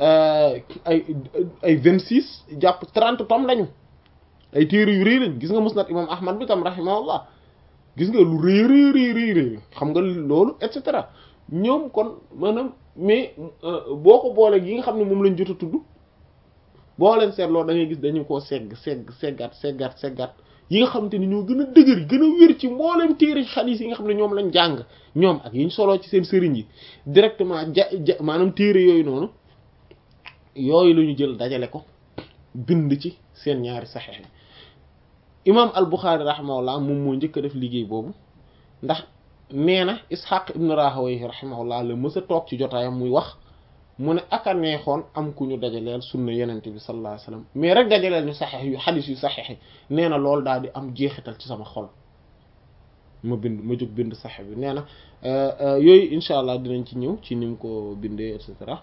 ay ay vingt six jàpp trente tomes lañu ay téere yu rëy lañ gis nga musnad imam ahmad bi tam rahimahullah gis nga lu rëy rëy rëy rëy rëy xam nga loolu et cetera ñoom kon maanaam mais boo ko boolee yi nga xam ne moom lañ jot a tudd boo leen seetloo da ngay gis dañu koo segg segg seggaat seggaat seggaat yi nga xamante ni ñoo gën a dëgër gën a wér ci mboolem téere xadiis yi nga xam ne ñoom lañ jàng ñoom ak yiñ soloo ci seen sëriñ yi directement ja ja maanaam téere yooyu noonu yooyu la ñu jël dajale ko bind ci seen ñaari saxeex yi imaam al Buxaari rahimahullah moom moo njëkk a def liggéey boobu ndax nee na Ishaq ibn Rahawayh rahimahullah la mës a toog ci jotaayam muy wax mu ne aka neexoon am ku ñu dajaleel sunna yenente bi sallallahu alayhi wasallam mais rek dajaleel ñu saxeex yu xadis yu saxeex yi nee na loolu daal di am jeexital ci sama xol ma bind ma jóg bind saxeex bi nee na yooyu incha allah dinañ ci ñëw ci ni mu ko bindee et cetera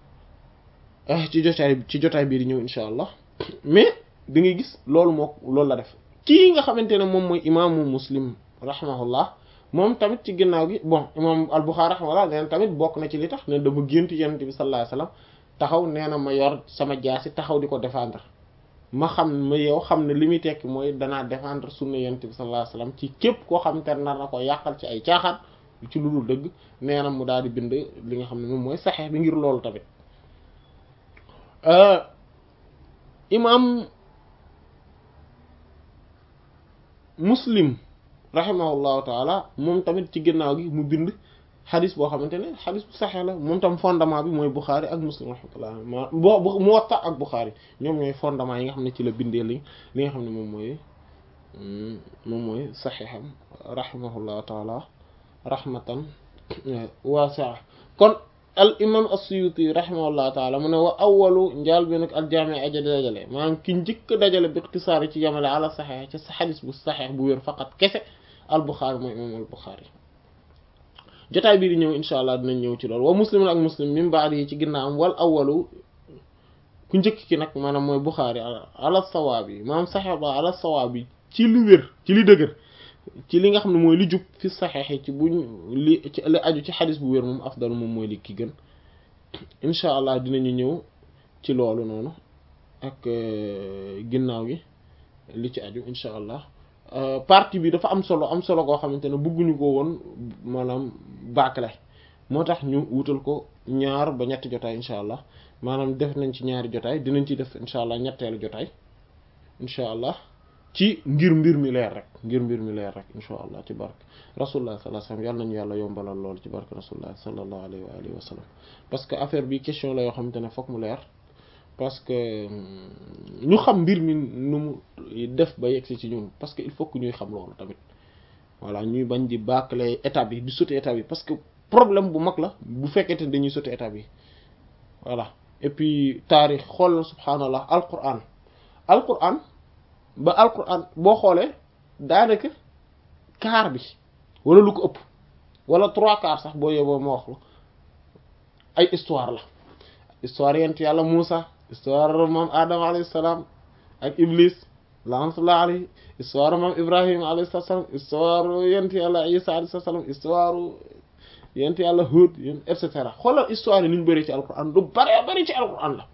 ci jotaay ci jotaay bii di ñëw incha allah mais da ngay gis loolu moo loolu la def kii nga xamante ne moom mooy imaamu muslim rahimahullah moom tamit ci ginnaaw gi bon imam al-Bukhari rahimahullah nee na tamit bokk na ci li tax ne dama gént yonent bi sallallahu alayhi wasallam taxaw nee na ma yor sama jaasi taxaw di ko défendre ma xam ma yow xam ne li muy tekki mooy danaa défendre sunna yonent bi sallallahu alayhi wasallam ci képp koo xam te nar na ko yàqal ci ay caaxaan ci lu dul dëgg nee na mu daal di bind li nga xam ne moom mooy saxeex bi ngir loolu tamit imam muslim rahimahullahu taala moom tamit ci ginnaaw gi mu bind xadis boo xamante ne xadis bu saxee la moom tam fondement bi mooy Bukhari ak Muslim rahmatullah ma bo Muwatta ak Bukhari ñoom ñooy fondement yi nga xam ne ci la bindee li li nga xam ne moom mooy moom mooy saxeexam rahimahullahu taala rahmatan waasi'a kon al imam as-Suyuti rahimahullahu taala mu ne wa awwalu njaal bi nag al jaami aja dajale maanaam ki njëkk dajale bi ixtisaar ci yamale ala saxeex ci sa xadis bu saxeex bu wér faqat kese al Bukhari mooy imam al Bukhari jotaay bii di ñëw insha allah dinañ ñëw ci loolu wa muslim ak muslim min ba'di yi ci ginnaawam wal awwalu ku njëkk ki nag maanaam mooy Bukhari ala sawaab yi maanaam saxeex ba ala sawaab yi ci li wér ci li dëgër ci li nga xam ne mooy li jub fi saxeex yi ci buñ li ci li aju ci xadis bu wér moom afdal moom mooy li ki gën insha allah dinañu ñëw ci loolu noonu ak ginnaaw gi li ci aju insha allah partie bi dafa am solo am solo koo xamante ne bëgguñu ko woon maanaam bâclé moo tax ñu wutal ko ñaar ba ñetti jotaay insha allah maanaam def nañ ci ñaari jotaay dinañ ci def insha allah ñetteelu jotaay insha allah ci ngir mbir mi leer rek ngir mbir mi leer rek insha allah ci barke rasulullah sallallahu alayhi wasallam yàlla nañu yàlla yombalal loolu ci barke rasulullah sallallahu alayhi wa alihi wa sallam parce que affaire bi question la yoo xamante ne fokk mu leer parce que ñu xam mbir mi nu mu def ba yegsi ci ñun parce que il faut que ñuy xam loolu tamit voilà ñuy bañ di bâcler étape yi di sauter étape yi parce que problème bu mag la bu fekkente ne dañuy sauter étape yi voilà et puis taarix xool na subhaanallah alquran alquran ba alquran boo xoolee daanaka quart bi wala lu ko ëpp wala trois quarts sax boo yóbboo ma wax la ay histoire la histoire yent yàlla Muusa histoire moom Adama alayhi salaam ak Iblis laanatullah alayhi histoire moom Ibrahima alayhi salaam histoire yent yàlla Isa alayhi salaam histoire yent yàlla Hud et cetera xoolal histoire yi ni ñu bëri ci alquran du bëree bëri ci alquran la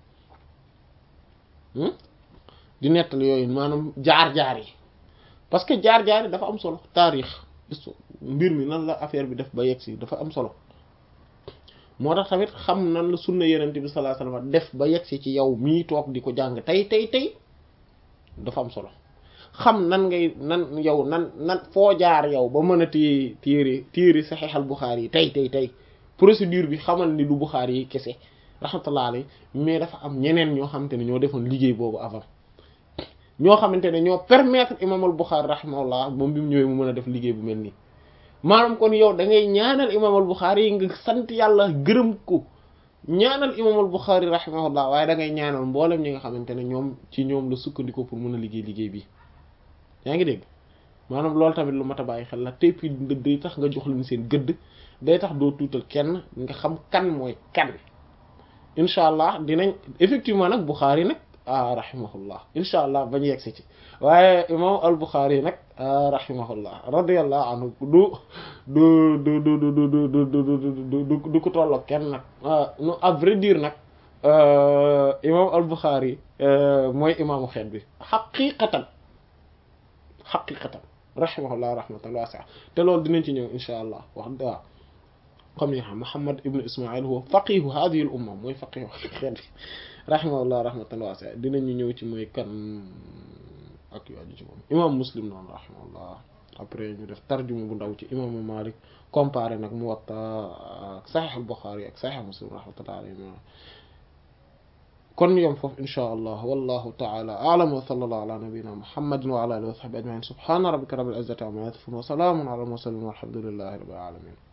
di nettali yooyu maanaam jaar-jaar yi parce que jaar-jaar yi dafa am solo taarix mbir mi nan la affaire bi def ba yegg si dafa am solo moo tax tamit xam nan la sunna yenente bi sallallahu alayhi wasallam def ba yegg si ci yow mii toog di ko jàng tey tey tey dafa am solo xam nan ngay nan yow nan nan foo jaar yow ba mën a téye téere téere Sahih al-Bukhari yi tey tey tey procédure bi xamal ni du Bukhari yi kese rahmatullah alayhi mais dafa am ñeneen ñoo xamante ne ñoo defoon liggéey boobu avant ñoo xamante ne ñoo permettre imam al-Bukhari rahimahullah moom bi mu ñëwee mu mën a def liggéey bu mel nii maanaam kon yow da ngay ñaanal imam al-Bukhari yi nga sant yàlla gërëm ko ñaanal imam al-Bukhari rahimahullah waaye da ngay ñaanal mboolem ñi nga xamante ne ñoom ci ñoom la sukkandiku pour mën a liggéey liggéey bi yaa ngi dégg maanaam loolu tamit lu mat a bàyyi xel la te puis day tax nga jox leen seen gëdd day tax doo tuutal kenn nga xam kan mooy kan incha allah dinañ effectivement nag Bukhari nag ah rahimahullah incha allah bañ yegsi ci waaye imam al Bukhari nag rahimahullah radiyallahu anhu du du du du du du du du du ko tolloog kenn nag nu à vrai dire nag imam al Bukhari mooy imaamu xeet bi xaqiqatan xaqiqatan rahimahullah rahmatan wasi'a te loolu dinañ ci ñëw incha allah wax waaw comme ni nga xam Muhammad ibn Ismail huwa faqihu hadhihi al umma mooy faqihu xeet bi rahimahullah rahmatan wasi'a dinañu ñëw ci mooy kan ak yu aju ci moom imam Muslim noonu rahimahullah après ñu def tarjuma bu ndaw ci imaamu Malik comparé nag Muwatta ak Sahih al-Bukhari ak Sahih Muslim rahmatullahi alayhi kon yom foofu insha allah wallahu ta'ala a'lam wa sallallahu ala nabiyyina Muhammadin wa ala alihi wa sahbihi ajma'in subhana rabbika rabbil izzati amma yasifun wa salamun ala al mursalin walhamdulillahi rabbil alamin